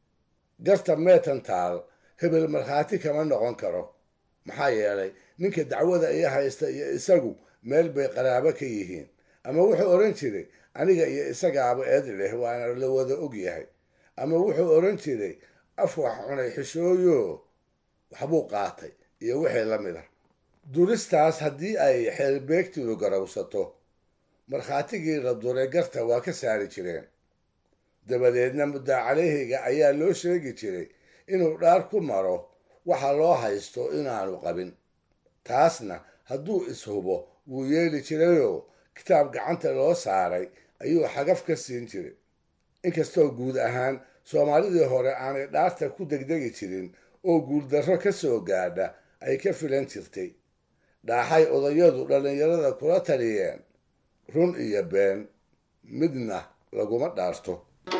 garta meetan taal hebel markhaati kama noqon karo maxaa yeelay ninka dacwada iyo haysta iyo isagu meel bay qaraabo ka yihiin ama wuxuu odhan jiray aniga iyo isagaaba eed leh waana la wada og yahay ama wuxuu odhan jiray af wax cunay xishooyo waxbuu qaatay iyo wixii la mid ah duristaas haddii ay xeerbeegtidu garowsato markhaatigii la duray garta waa ka saari jireen dabadeedna muddaa caleyhiga ayaa loo sheegi jiray inuu dhaar ku maro waxa loo haysto inaanu qabin taasna hadduu ishubo wuu yeeli jirayoo kitaab gacanta loo saaray ayuu xagaf ka siin jiray inkastoo guud ahaan soomaalidii hore aanay dhaarta ku degdegi jirin oo guuldarro ka soo gaadha ay ka filan jirtay dhaaxay odayadu dhallinyarada kula taliyeen run iyo been midna laguma dhaarto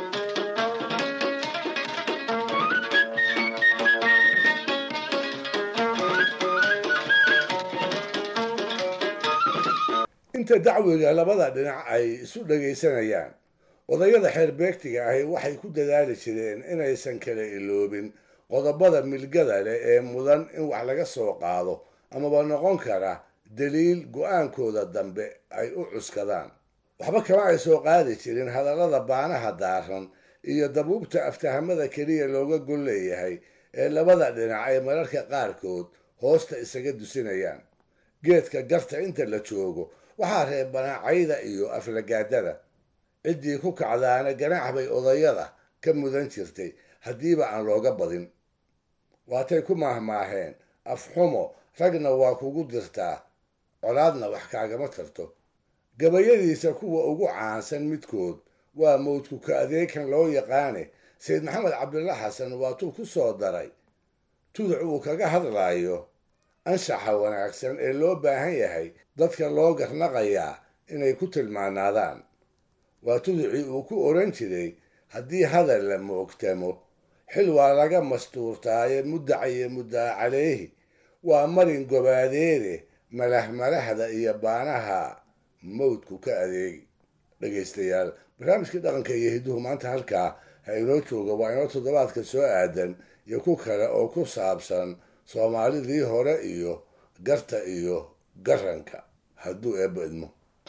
inta dacwiga labada dhinac ay isu dhagaysanayaan odayada xeerbeegtiga ahi waxay ku dadaali jireen inaysan kala iloobin qodobada milgada leh ee mudan in wax laga soo qaado amaba noqon kara daliil go-aankooda dambe ay u cuskadaan waxba kama ay soo qaadi jirin hadallada baanaha daaran iyo dabuubta aftahamada keliya looga gol leeyahay ee labada dhinac ay mararka qaarkood hoosta isaga dusinayaan geedka garta inta la joogo waxaa reebanaa cayda iyo aflagaadada ciddii ku kacdaana ganaax bay odayada ka mudan jirtay haddiiba aan looga badin waatay ku maahmaaheen afxumo ragna waa kugu dirtaa colaadna wax kaagama tarto gabayadiisa kuwa ugu caansan midkood waa mawdku ka adeekan loo yaqaane sayid maxamed cabdilla xasan waatuu ku soo daray tuduc uu kaga hadlaayo anshaxa wanaagsan ee loo baahan yahay dadka loo garnaqayaa inay ku tilmaanaadaan waa tuducii uu ku odhan jiray haddii hadal la moogtamo xil waa laga mastuurtaaye muddacayo muddaa caleyhi waa marin gobaadeede malahmalahda iyo baanaha mawdku ka adeegi dhegaystayaal barnaamijkii dhaqanka iyo hidduhu maanta halkaa ha inoo jooga waa inoo toddobaadka soo aadan iyo ku kale oo ku saabsan soomaalidii hore iyo garta iyo garanka hadduu eebba idmo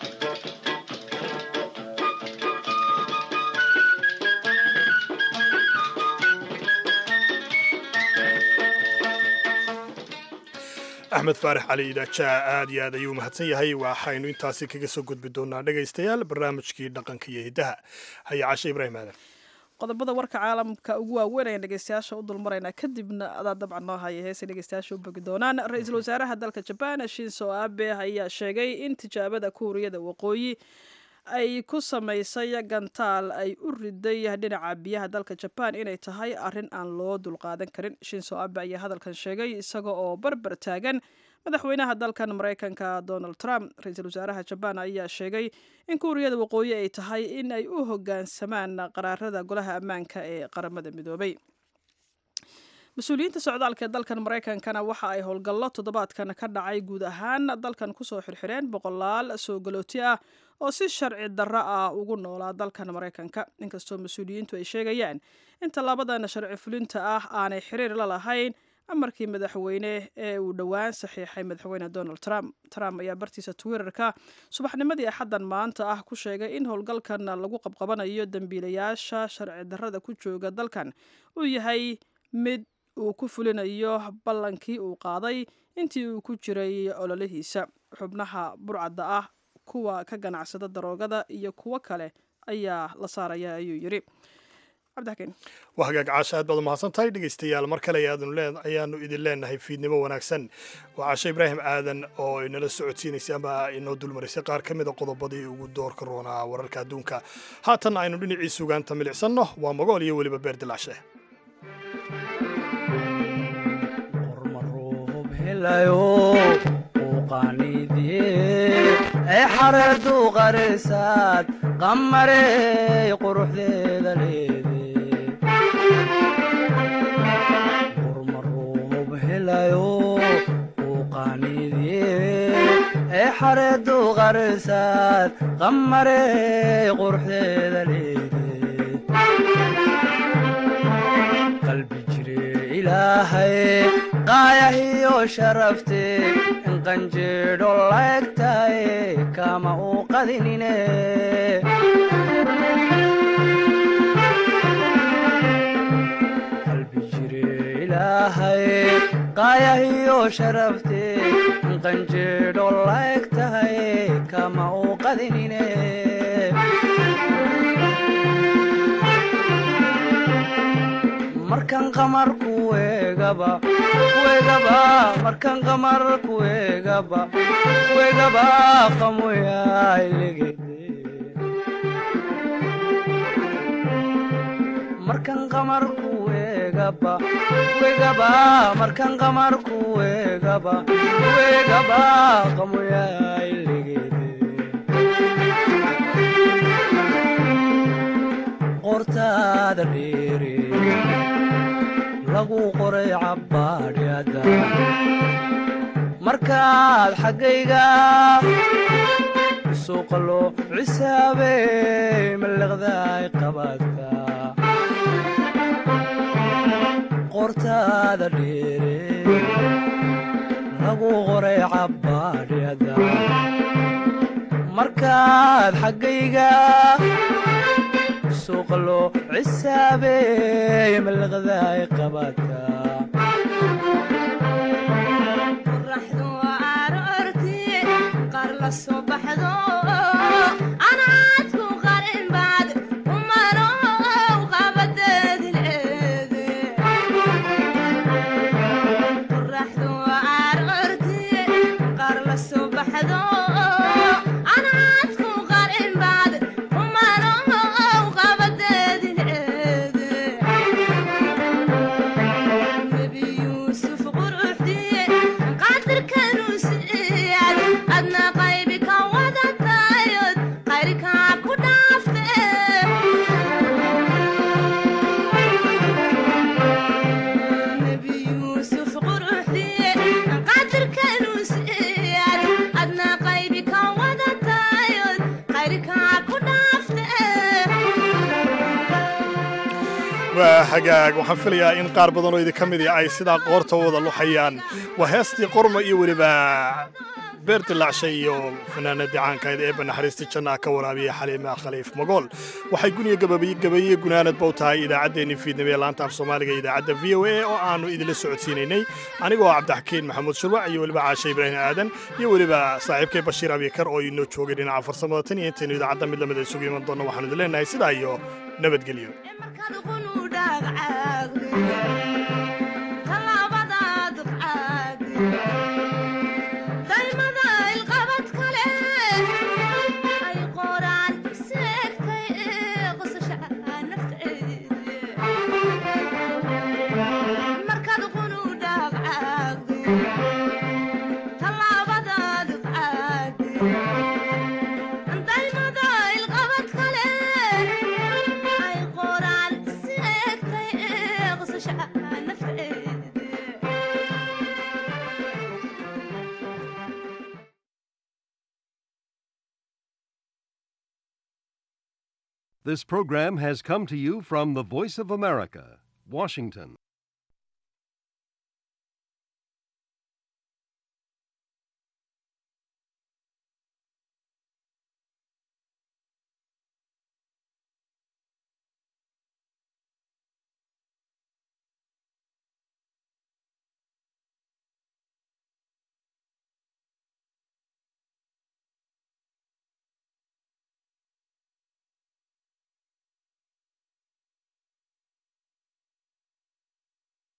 axmed faarax cali idaaja aad iyo aad ayuu mahadsan yahay waxaynu intaasi kaga soo gudbi doonaa dhegaystayaal barnaamijkii dhaqanka iyo hiddaha haya cashe ibraahim aadan qodobada warka caalamka ugu waaweyn ayaan dhegeystayaasha u dulmaraynaa kadibna adaa dabcan noo haya heesay dhegeystayaasha u bogi doonaan ra-iisul wasaaraha dalka jabaan shinso abe ayaa sheegay in tijaabada kuuriyada waqooyi ay ku samaysay gantaal ay u riday dhinaca biyaha dalka jaban inay tahay arrin aan loo dulqaadan karin shinso abe ayaa hadalkan sheegay isaga oo barbar taagan madaxweynaha dalkan maraykanka donald trump ra-iisul wasaaraha jabaan ayaa sheegay in kuuriyada waqooyi ay tahay in ay u hoggaansamaan qaraarada golaha ammaanka ee qaramada midoobay mas-uuliyiinta socdaalka ee dalkan maraykankana waxa ay howlgallo toddobaadkan ka dhacay guud ahaan dalkan kusoo xirxireen boqolaal soo galooti ah oo si sharci darro ah ugu noolaa dalkan maraykanka inkastoo mas-uuliyiintu ay sheegayaan in tallaabadan sharci fulinta ah aanay xiriir la lahayn amarkii madaxweyne ee uu dhowaan saxiixay madaxweyne donald trump trump ayaa bartiisa twitterka subaxnimadii axaddan maanta ah ku sheegay in howlgalkan lagu qabqabanayo dembiilayaasha sharci darrada ku jooga dalkan uu yahay mid uu ku fulinayo ballankii uu qaaday intii uu ku jiray ololihiisa xubnaha burcadda ah kuwa ka ganacsada daroogada iyo kuwo kale ayaa la saaraya ayuu yidhi waa hagaag caasha aad baad u mahadsan tahay dhegaystayaal mar kale ayaanu idin leenahay fiidnimo wanaagsan waa caashe ibraahim aadan oo inala socodsiinaysay ama inoo dulmarisay qaar ka mida qodobadii ugu doorka roonaa wararka adduunka haatan aynu dhinacii sugaanta milicsanno waa magool iyo weliba beer dilacshe ee xareedu qarisaad qamarey quruxdeeda leede qurmaruub helayo uu qaaniidye ee xareedu qarisaad qamarey quruxdeeda leede qalbi jire ilaahay qaayahiyo sharafte inqanjeedho laegtaye kama uu qadinine qalbi jire ilaahay qaayahiyo sharafte inqanjeedho laegtaye kama uu qadinine markan qamar kuegaba kuegaba markan qamar kuegaba kuegaba qamoyailegede markan qamar kuegaba kuegaba markan qamar kuegaba kuegaba qamoyailegede qortaada dheere lagu qoray cabbaadhyada markaad xaggayga suuqalo cisaabey mallaqdaay qabaadka qortaada dheere lagu qoray cabbaadhyada markaad xaggayga suuqlo cisaabey mallaqdaay qabaadka qoraxdu aroortii qaar la soo baxdo anaadku qarin baad umanow qabadeedileede qoraxdu aroortii qaar la soo baxdo anaadku qarin baad umanow qabadeedileede nebi yuusuf quruxdiye qadirkanuu siiyad adna qaybi ka wadatayod qayrkaa ku dhaafte nebi yuusuf quruxdiye qadirkanuu siiyad adna qaybi ka wadatayod qayrkaa ku dhaafte waa hagaag waxaan filayaa in qaar badan oo idinka mid ay sidaa qoorta wada luxayaan waa heestii qorma iyo weliba beer dilaacshay iyo fanaanadii caankayd eebba naxariista janna ka waraabiya xaliima khaliif magool waxay guniya gabaye gunaanadba u tahay idaacaddeenni fiidnimo ee laanta af soomaaliga idaacadda v o a oo aannu idinla socodsiinaynay anigoo cabdixakiin maxamuud shurwac iyo weliba caashe ibraahim aadan iyo weliba saaxiibkay bashiir abikar oo inoo joogay dhinaca farsamada tan iyo intaynu idaacadda mid lamida isugu iman doonno waxaanu idin leenahay sidaa iyo nabadgelyo daymada ilqabad kale ay qoraan nolosha nafteeda This program has come to you from the Voice of America, Washington.